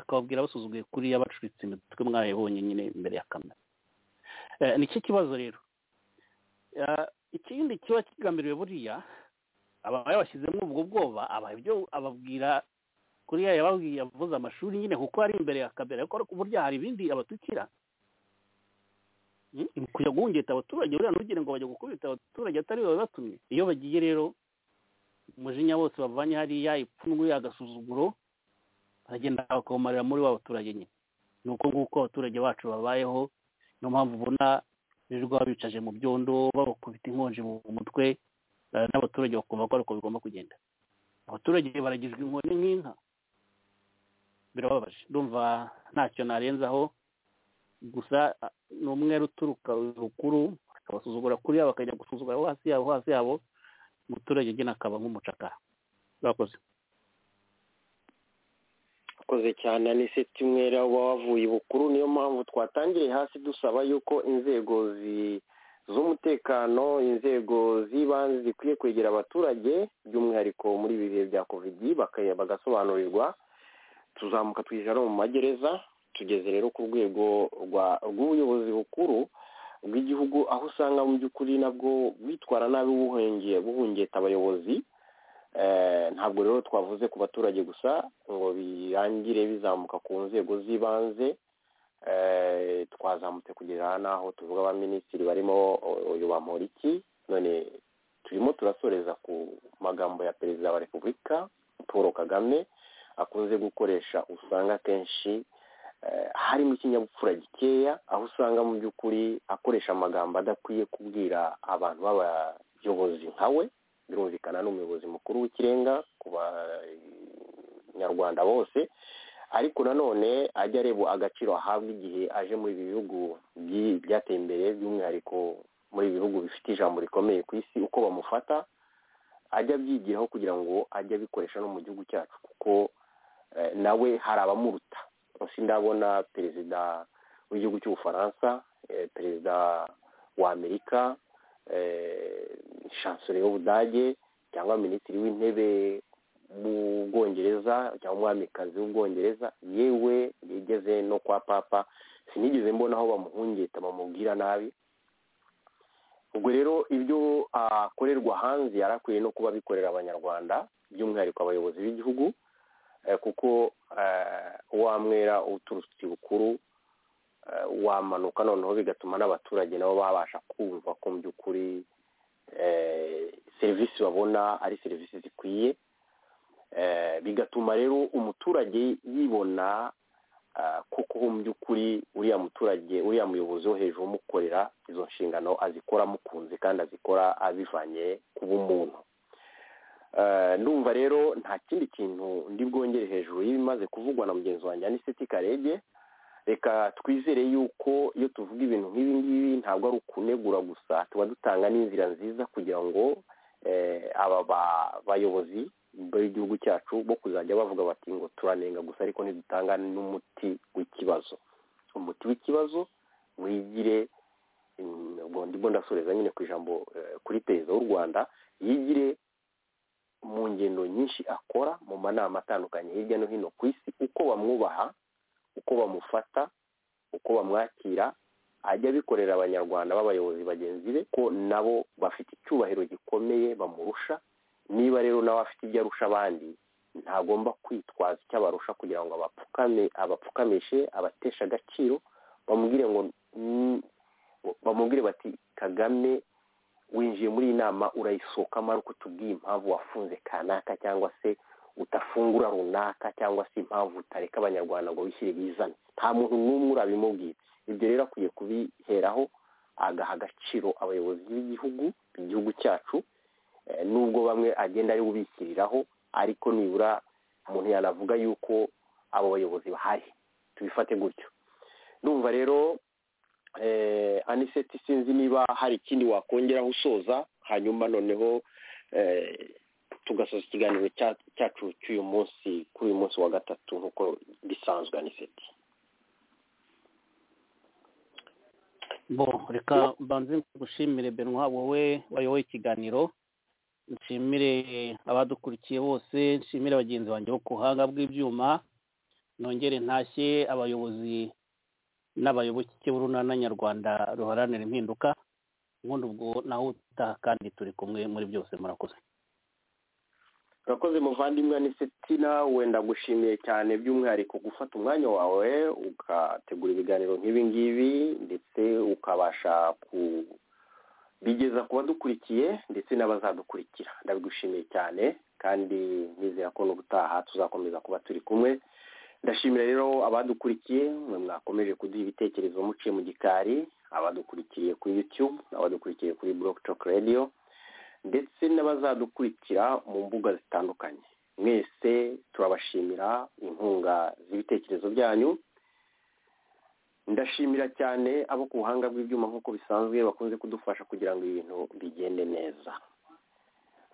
akababwira basuzuguye kuriya bacuritse imitwe mwayibonye nyine imbere ya kamera Eh, nicyo kibazo rero Eh, ikindi kiba kigambiriwe buriya aba yabashyizemo ubwo bwoba aba ibyo ababwira kuriya yababwiye yavuze amashuri nyine kuko ari imbere ya kamera ariko burya hari ibindi abatukira Mm, kujya guhungeta abaturage buriya ntugire ngo bajya gukubita abaturage atari babatumye iyo bagiye rero umujinya wose bavanye hariya ipfunwe agasuzuguro baragenda bakabumarira muri wa baturage nyine ni uko nguko abaturage bacu babayeho niyo mpamvu ubona birirwa babicaje mu byondo babakubita inkonji mu mutwe eh, n'abaturage bakumva ko ariko bigomba kugenda abaturage baragizwa inkoni nk'inka birababaje ndumva ntacyo narenzaho gusa ah, ni umwere uturuka rukuru akabasuzugura kuriya bakajya gusuzugura abo hasi yabo hasi yabo umuturage agena akaba nk'umucakara bakoze akoze cyane aniseti mwera uba wavuye bukuru niyo mpamvu twatangiriye hasi dusaba yuko inzego zi- z'umutekano inzego z'ibanze zikwiye kwegera abaturage by'umwihariko muri ibi bihe bya kovidi baka- bagasobanurirwa tuzamuka twijana mu magereza tugeze rero ku rwego rwa- rw'ubuyobozi bukuru bw'igihugu aho usanga mu by'ukuri nabwo bitwara nabi buhungiye buhungeta abayobozi Eh, ntabwo rero twavuze ku baturage gusa ngo birangire bizamuka ku nzego z'ibanze Eh, twazamutse kugera n'aho tuvuga abaminisitiri barimo o- uyu bamporiki none turimo turasoreza ku magambo ya perezida wa repubulika paul kagame akunze gukoresha usanga akenshi eh, harimo ikinyabupfura gikeya aho usanga mu by'ukuri akoresha amagambo adakwiye kubwira abantu b'abayobozi nka we birumvikana n'umuyobozi mukuru w'ikirenga ku banyarwanda bose ariko nanone ajya areba agaciro ahabwa igihe aje muri ibi bihugu byi- byateye imbere by'umwihariko muri ibi bihugu bifite ijambo rikomeye ku isi uko bamufata ajya abyigiraho kugira ngo ajye abikoresha no mu gihugu cyacu kuko eh, nawe hari abamuruta gusa ndabona perezida w'igihugu cy'ubufaransa eh, perezida wa amerika eh, chancelier y'ubudage cyangwa minisitiri w'intebe w'ubwongereza cyangwa umwamikazi w'ubwongereza yewe yigeze no kwa papa sinigeze mbona aho bamuhungeta bamubwira nabi ubwo rero ibyo akorerwa hanze yari akwiye no kuba abikorera abanyarwanda by'umwihariko abayobozi b'igihugu eh, kuko eh, wa mwera uturutse bukuru eh, wamanuka noneho bigatuma n'abaturage nabo babasha kumva ko mu by'ukuri eh, serivisi babona ari serivisi zikwiye Eh, bigatuma rero umuturage yibona ah, koko mu by'ukuri uriya muturage uriya muyobozi wo hejuru umukorera izo nshingano azikora amukunze kandi azikora abivanye ku bumuntu Eh, ndumva rero nta kindi kintu ndi bwongere hejuru y'ibimaze kuvugwa na mugenzi wanjye aniseti karege reka twizere yuko iyo tuvuga ibintu nk'ibi ngibi ntabwo ari ukunegura gusa tuba dutanga n'inzira nziza kugira ngo eh, aba ba- bayobozi b'igihugu cyacu bo kuzajya bavuga bati ngo turanenga gusa ariko ntidutanga n'umuti w'ikibazo umuti w'ikibazo wigire mm, ubwo ndimo ndasoreza nyine ku ijambo eh, kuri perezida w'u rwanda yigire mu ngendo nyinshi akora mu manama atandukanye hirya no hino ku isi uko bamwubaha uko bamufata uko bamwakira ajya abikorera abanyarwanda b'abayobozi bagenzi be ko nabo bafite icyubahiro gikomeye bamurusha niba rero nawe afite ibyo arusha abandi ntagomba kwitwaza icyo abarusha kugira ngo abapfukame abapfukamishe abatesha agaciro bamubwire ngo "Mm, bamubwire bati kagame winjiye muri iyi nama urayisohokamo ariko utubwiye impamvu wafunze kanaka cyangwa se udafungura runaka cyangwa se impamvu utareka abanyarwanda ngo bishyire bizane nta muntu n'umwe urabimubwira ibyo rero akwiye kubiheraho agaha agaciro abayobozi b'igihugu igihugu cyacu eh, nubwo bamwe agenda ari ubishyiriraho ariko nibura umuntu yanavuga yuko abo bayobozi bahari tubifate gutyo ndumva rero eh, aniseti sinzi niba hari ikindi wakongeraho usoza hanyuma noneho eh, tugasoza ikiganiro cya- cyacu cy'uyu munsi kuri uyu munsi wa gatatu nk'uko gisanzwe aniseti bo reka mbanze ngushimire benwa wowe wayoboye ikiganiro nshimire abadukurikiye bose nshimire bagenzi banjye bo ku buhanga bw'ibyuma nongere ntashye abayobozi n'abayoboke b'urunana nyarwanda ruharanira impinduka ubundi ubwo nawe utaha kandi turi kumwe muri byose murakoze urakoze muvandimwe aniseti nawe ndagushimiye cyane by'umwihariko gufata umwanya wawe ugategura ibiganiro nk'ibi ngibi ndetse ukabasha kubigeza ku badukurikiye ndetse n'abazadukurikira ndabigushimiye cyane kandi nizera ko n'ubutaha tuzakomeza kuba turi kumwe ndashimira rero abadukurikiye mwe mwakomeje kuduha ibitekerezo muciye mu gikari abadukurikiye kuri youtube abadukurikiye kuri block talk radio ndetse n'abazadukurikira mu mbuga zitandukanye mwese turabashimira inkunga z'ibitekerezo byanyu ndashimira cyane abo ku buhanga bw'ibyuma nk'uko bisanzwe bakunze kudufasha kugira ngo ibintu bigende neza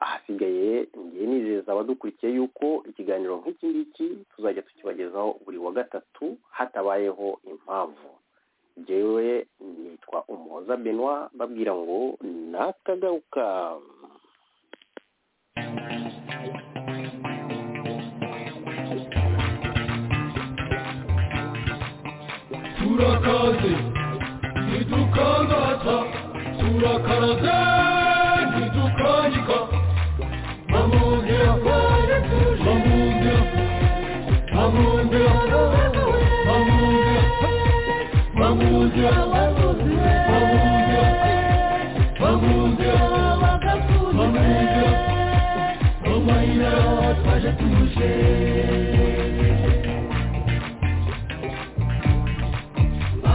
ahasigaye ngiye nizeza abadukurikiye yuko ikiganiro nk'iki ngiki tuzajya tukibagezaho buri wa gatatu hatabayeho impamvu jyewe nitwa umuhoza benwa babwira ngo nakagaruka turakaze ntidukangaza turakaraze ntidukanyika bamundira bamundira bamundira bamundira bamundira bamundira bamundira bamundira bamayira twaje tuje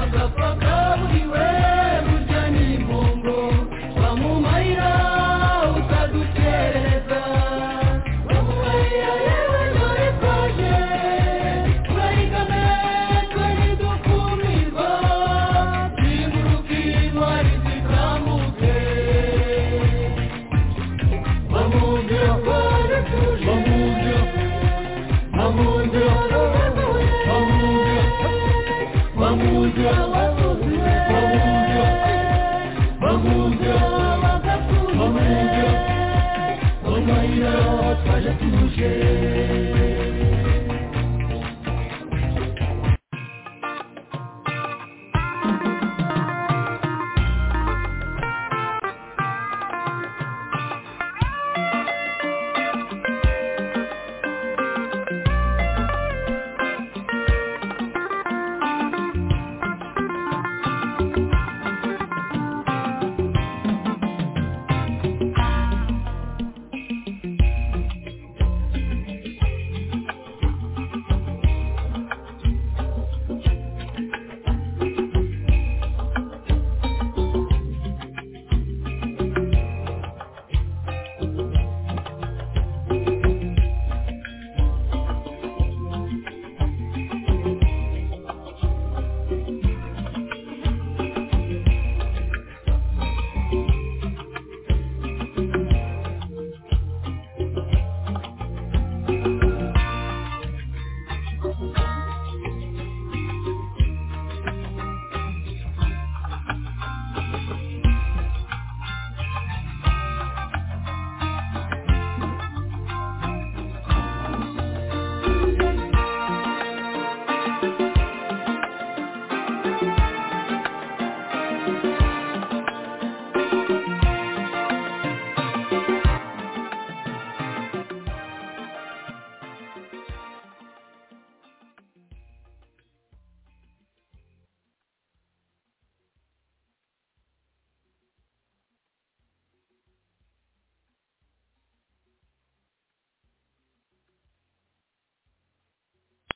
agapaka buriwe burya ni imbombo bamumarira utadukereza bamumarira yewe dore twaje turayigame twari dukumirwa ziguruka intwari zikambuke bamubwira bamubwira bamubwira bamubwira Bamuja, bamuja, bamuja, bamuja, bamuja, bamuja, twaje tuje.